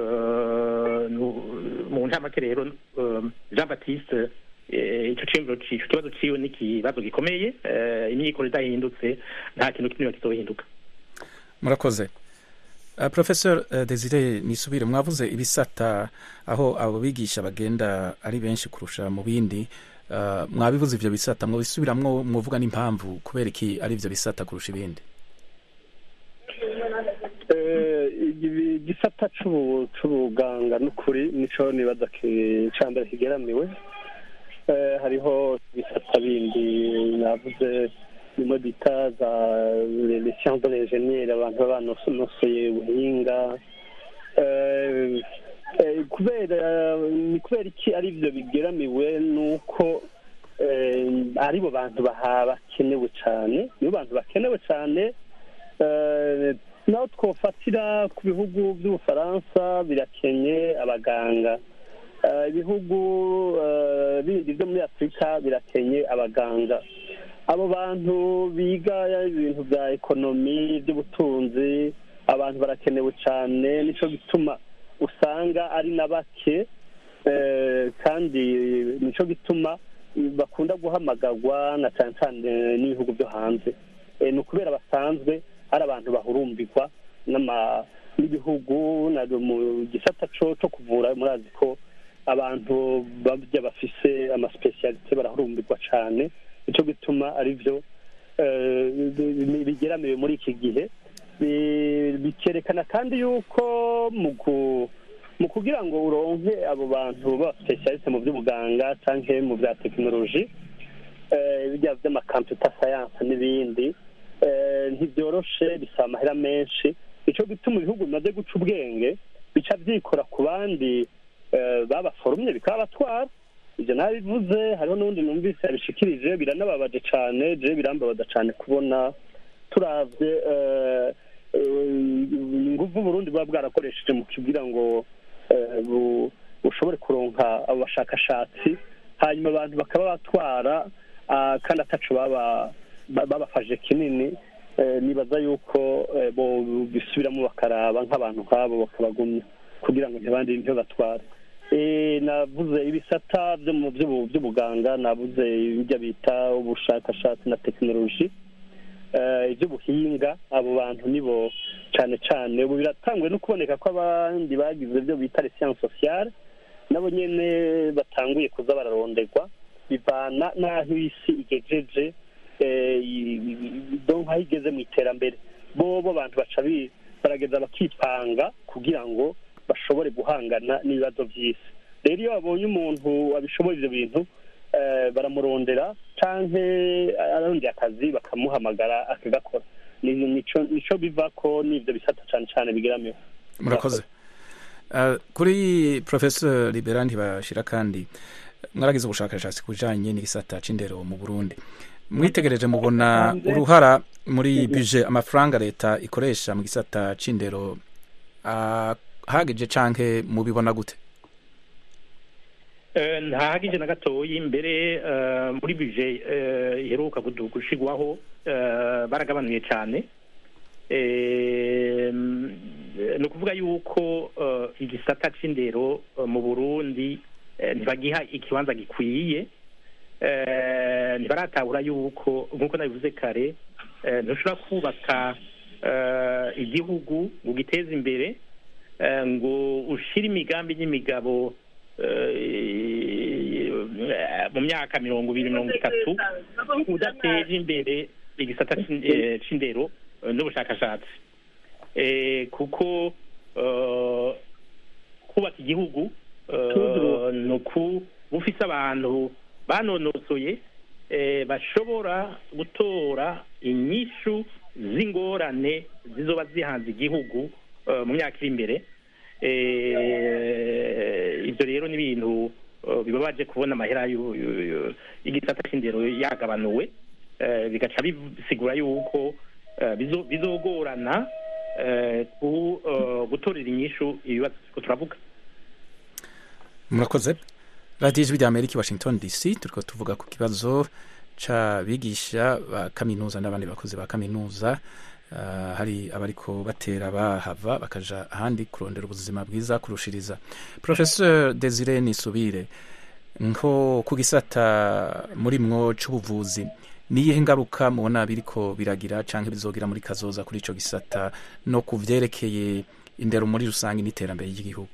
eh, nu- mu ncamake rero eh, jean baptiste eh, ico ciyumviro ci- ico kibazo ciwe ni ikibazo gikomeye eh, imyikoro idahindutse nta kintu kimwe kizohinduka murakoze Uh, professor uh, desire nisubire mwavuze ibisata aho abo bigisha bagenda ari benshi kurusha mu bindi uh, mwabivuze ivyo bisata mwabisubiramwo mwovuga n'impamvu kubera iki ari ivyo bisata kurusha ibindi Eh, ibi- igisata c'ubu- c'ubuganga n'ukuri nico nibaza ki- ca mbere kigeramiwe Eh, hariho ibisata bindi navuze bimwe bita za les sciences de l'ingénieur abantu baba banosonosoye ubuhinga Eh, eh, kubera ni kubera iki ari byo bigeramiwe nuko eh, aribo bantu baha bakenewe cyane nibo bantu bakenewe cyane Eh, naho twofatira ku bihugu by'ubufaransa birakenye abaganga Eh, ibihugu eh, bindi byo muri afurika birakenye abaganga abo bantu biga ibintu bya ekonomi by'ubutunzi abantu barakenewe cyane nicyo gituma usanga ari na bake Eh, kandi nico gituma bakunda guhamagarwa na cyane cyane n'ibihugu byo hanze Eh, ni ukubera basanzwe ari abantu bahurumbirwa n'ama- n'ibihugu na mu gisata co co kuvura murazi ko abantu babya bafise amasipesiyalite barahurumbirwa cyane nico gituma ari byo eh, bi- bigeramiwe muri iki gihe Bi- bikerekana kandi yuko mu ku- mu kugira ngo uronke abo bantu b'abasipesiyaliste mu by'ubuganga cyangwa mu bya tekinoloji eh, bijya by'amakamputa sayanse n'ibindi eh, ntibyoroshe bisaba amahera menshi nicyo gituma ibihugu bimaze guca ubwenge bica byikora ku bandi eh, babaforumye bikabatwara ibyo nabivuze hariho n'undi numvise yabishikirije biranababaje cyane je birambabaza cyane kubona turavye eh, eh, inguvu Burundi buba bwarakoresheje mu kugira ngo eh, bu- bushobore kuronka abo bashakashatsi hanyuma abantu bakaba batwara ah, kandi ataco baba ba- babafashe kinini eh, nibaza yuko eh, bo bisubiramo bakaraba nk'abantu nk'abo bakabagumya kugira ngo ntibandi ntibatware Eh, navuze ibisata byo mu by'ubu- by'ubuganga navuze ibyo bita ubushakashatsi na tekinoloji eh, iby'ubuhinga abo bantu nibo cyane cyane ubu biratangwe no kuboneka ko abandi bagize ibyo bita les sciences sociales nabo nyene batanguye kuza bararonderwa bivana n'aho isi igejeje eh, i- i- donc aho igeze mu iterambere bobo abantu baca bi- barageza bakipanga kugira ngo bashobore guhangana n'ibibazo by'isi rero iyo babonye umuntu abishoboye ibyo bintu eh, baramurondera canke ararondera akazi bakamuhamagara akagakora Ni- nico nico biva ko n'ivyo bisata cane cane bigeramiwe murakoze Uh, kuri professor libera ntibashira kandi mwaragize ubushakashatsi ku bijanye n'igisata c'indero mu burundi mwitegereje mubona uruhara muri buje amafaranga leta ikoresha mu gisata c'indero uh, hagije canke mubibona gute Eh, ntahagije na gatoyi mbere eh, muri bije eh, iheruka kudu- gushigwaho eh, baragabanuye cyane Eh, ni ukuvuga yuko eh, igisata c'indero eh, mu burundi eh, ntibagiha ikibanza gikwiye Eh, ntibaratahura yuko nk'uko nabivuze kare eh, ntushobora kubaka eh, igihugu ngo ugiteze imbere eh, ngo ushire imigambi n'imigabo eh, mu myaka mirongo ibiri mirongo itatu udateje imbere igisata c'in- eh, c'indero eh, n'ubushakashatsi Eh, kuko eh, kubaka igihugu eh, ni uku bufise abantu banonosoye eh, bashobora gutora inyishu z'ingorane zizoba zihanze igihugu eh, mu myaka iri imbere Eh, ibyo rero ni ibintu eh, bibabaje kubona amahera y'u- y'u- y'u- y'igisata c'indero yagabanuwe Eh, bigaca bisigura yuko eh, bizo- bizogorana eh, ku- eh, gutorera inyishu ibibazo turiko turavuga murakoze radiyo ijwi rya amerika i washington dc turiko tuvuga ku kibazo c'abigisha ba kaminuza n'abandi bakozi ba kaminuza Uh, hari abariko batera bahava bakaja ahandi kurondera ubuzima bwiza kurushiriza professeur desire nisubire nko ku gisata muri mwo c'ubuvuzi niyihe ngaruka mubona biriko biragira canke bizogira muri kazoza kuri ico gisata no ku vyerekeye indero muri rusange n'iterambere ry'igihugu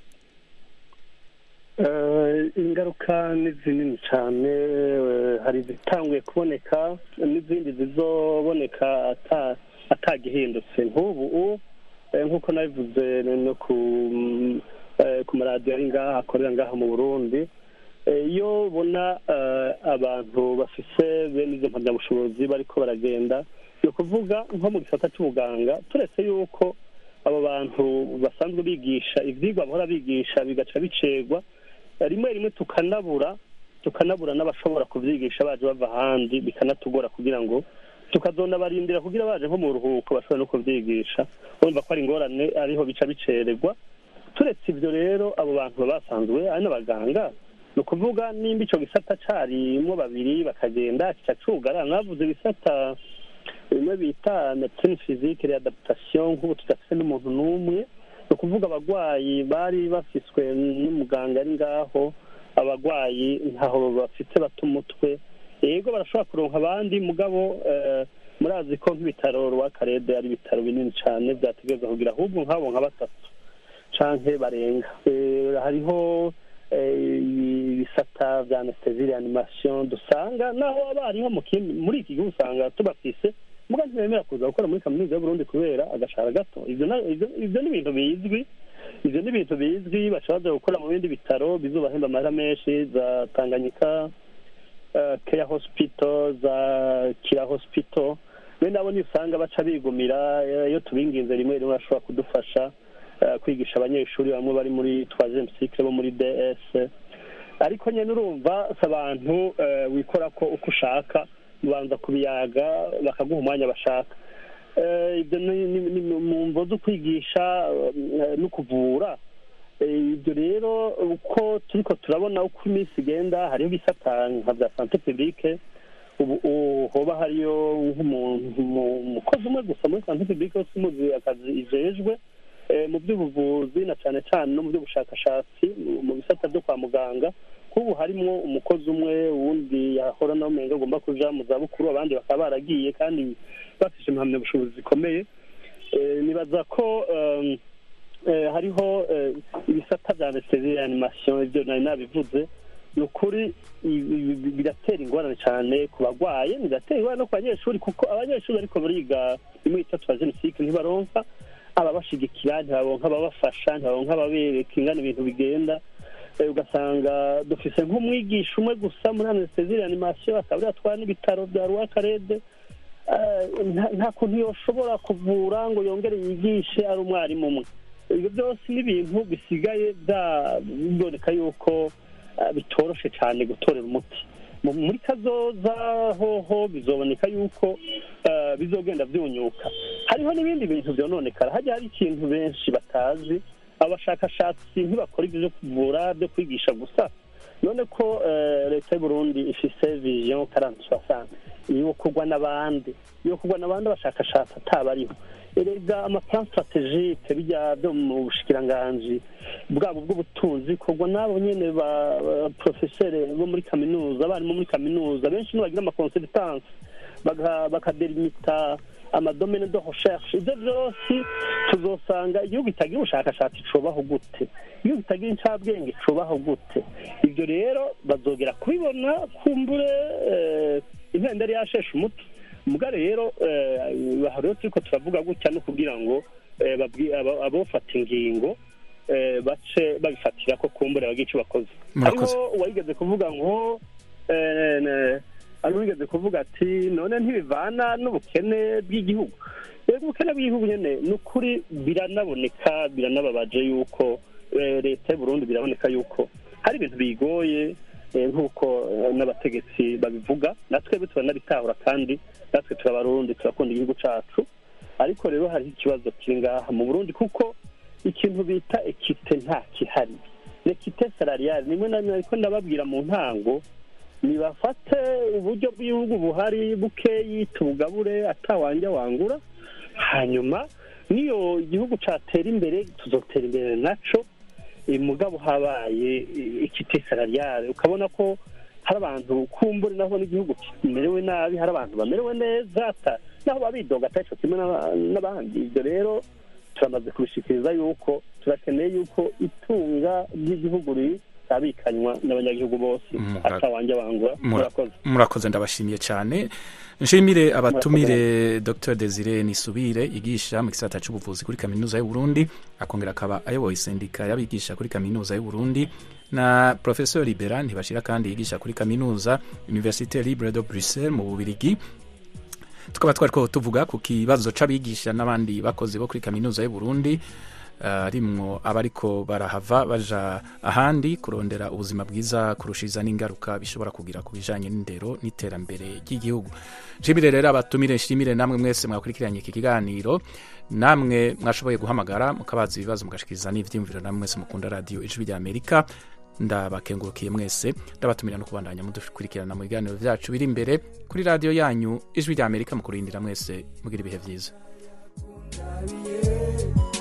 Eh, ingaruka ni zinini cyane eh, hari izitanguye kuboneka n'izindi zizoboneka ata- atagihindutse nk'ubu u- eh, nk'uko nabivuze no ku mm, eh, ku maradiyo ari ngaha akorera ngaha mu burundi Eh, iyo ubona eh, abantu bafise bene izo mpamyabushobozi bariko baragenda ni ukuvuga nko mu gisata c'ubuganga turetse yuko abo bantu basanzwe bigisha ivyigwa bahora bigisha bigaca bicegwa rimwe rimwe tukanabura tukanabura n'abashobora kuvyigisha baje bava ahandi bikanatugora kugira ngo tukazonabarindira kugira baje nko mu ruhuko bashobora no kuvyigisha urumva ko ari ingorane ariho bica bicererwa turetse ivyo rero abo bantu baba basanzwe ari n'abaganga ni ukuvuga nimba ico gisata carimwo babiri bakagenda kica cugara mwavuze ibisata bimwe bita medecine physique readaptation nk'ubu tudafise n'umuntu n'umwe ni ukuvuga abagwayi bari bafiswe n'umuganga ari ngaho abagwayi ntaho bafite bata umutwe yego barashobora kuronka abandi mugabo eh, murazi ko nk'ibitaro rwakarede ari ibitaro binini cyane byategereza kugira ahubwo nk'abo nka batatu canke barenga Eh, hariho eh, ibisata vya anesthesie reanimation dusanga naho aba hariho mu kindi muri iki gihugu usanga tubafise muga ntibemera kuza gukora muri kaminuza y'uburundi kubera agashahara gato ivyo na- ivyo- ivyo ni ibintu bizwi ivyo ni ibintu bizwi bashobora baja gukora mu bindi bitaro bizobahemba amahera menshi za tanganyika uh, care hospital za kira hospital bene abo niyo usanga baca bigumira eh, iyo tubinginze rimwe rimwe bashobora kudufasha eh, kwigisha abanyeshuri bamwe bari muri troisième cycle bo muri ds ariko nyine urumva si abantu eh, wikora ko uko ushaka ubanza kubiyaga bakaguha umwanya bashaka Eh, ibyo ni ni- ni mu mvo zo kwigisha eh, no kuvura Eh, ibyo rero uko turiko turabona uko iminsi igenda hariho ibisata nka bya sante publique ubu ubu hoba hariyo nk'umuntu mu- umukozi umwe gusa muri sante publique wese umuzi akazi ijejwe eh, mu by'ubuvuzi na cyane cyane no mu by'ubushakashatsi mu- mu bisata byo kwa muganga kubu harimwo umukozi umwe wundi yahora nawe umenga agomba kuja mu zabukuru abandi bakaba baragiye kandi bafise impamyabushobozi zikomeye Eh, nibaza ko um, eh, hariho eh, ibisata bya anesthesie reanimation ibyo nari nabivuze ni ukuri ibi- ibi- biratera ingorane cyane ku bagwaye biratera ingorane no ku banyeshuri kuko abanyeshuri ariko bariga rimwe itatu ba jenoside ntibaronka ababashigikira ntibaronka ababafasha ntibaronka ababereka ingana ibintu bigenda Eh, ugasanga dufise nk'umwigisha umwe gusa muri anesthesie reanimation akaba ariyo atwara n'ibitaro bya rwakarede Eh, nta- nta kuntu yoshobora kuvura ngo yongere yigishe ari umwarimu umwe ibyo byose ni ibintu bisigaye bya- biboneka yuko eh, bitoroshe cyane gutorera umuti Mu- muri kazoza hoho bizoboneka yuko eh, bizogenda byunyuka hariho n'ibindi bintu byononekara hajya hari ikintu benshi batazi abashakashatsi ntibakora ibyo byo kuvura byo kwigisha gusa none ko eh, leta y'u Burundi ifise vision karante soixante yo kugwa n'abandi yo kugwa n'abandi abashakashatsi atabariho erega amaplan strategique bijya byo mu bushikiranganji bwabo bw'ubutunzi kugwa n'abo nyene ba ba professeur bo muri kaminuza abarimu muri kaminuza benshi nibagira amaconsultance baga- bakadelimita amadomene de recherche ibyo byose tuzosanga igihugu kitagira ubushakashatsi cobaho gute igihugu kitagira incabwenge cobaho gute ibyo rero bazogera kubibona kumbure eh, impenda yari yasheshe umuti muga rero eh, aha rero turiko turavuga gutya no kugira ngo eh, babwi- abo- abofata ingingo eh, bace babifatira ko kumbure bagira ico bakoze Murakoze. hariho uwayigeze kuvuga ngo eh, ne- hari uwigeze kuvuga ati none ntibivana n'ubukene bw'igihugu rero ubukene bw'igihugu nyene ni ukuri biranaboneka biranababaje yuko eh, leta y'u Burundi biraboneka yuko hari ibintu bigoye eh, nk'uko eh, n'abategetsi babivuga natwe turanabitahura kandi natwe turabarundi turakunda igihugu cacu ariko rero hariho ikibazo kiri ngaha mu burundi kuko ikintu bita ekite nta kihari ekite salariale nimwe na rimwe ariko ndababwira mu ntango nibafate uburyo bw'igihugu buhari bukeyi tubugabure atawanja wangura hanyuma niyo igihugu catera imbere tuzotera imbere naco eh, mugabo habaye ikite salariale ukabona ko hari abantu kumbure naho n'igihugu kimerewe nabi hari abantu bamerewe neza ata- naho babidoga ataco kimwe n'aba- n'abandi ibyo rero turamaze kubishikiriza yuko turakeneye yuko itunga ry'igihugu ritabikanywa n'abanyagihugu bose Mura- atawanja bangura Mura- murakoze murakoze ndabashimiye cyane nshimire abatumire dr desire nisubire yigisha mu gisata cy'ubuvuzi kuri kaminuza y'u Burundi akongera akaba ayoboye sendika y'abigisha kuri kaminuza y'u Burundi na professeur libera ntibashira kandi yigisha kuri kaminuza université libre de bruxelles mu bubirigi tukaba twariko tuvuga ku kibazo c'abigisha n'abandi bakozi bo kuri kaminuza y'u Burundi harimwo abariko barahava baja ahandi kurondera ubuzima bwiza kurushiriza n'ingaruka bishobora kugira ku bijanye n'indero n'iterambere ry'igihugu nshimire rero abatumire nshimire namwe mwese mwakurikiranye iki kiganiro namwe mwashoboye guhamagara mukabaza ibibazo mugashikiriza n'ivyiyumviro namwe mwese mukunda radio ijwi rya amerika ndabakengurukiye mwese ndabatumira no kubandanya mudukurikirana mu biganiro vyacu biri imbere kuri radio yanyu ijwi rya amerika mu kurindira mwese mugira ibihe vyiza Yeah.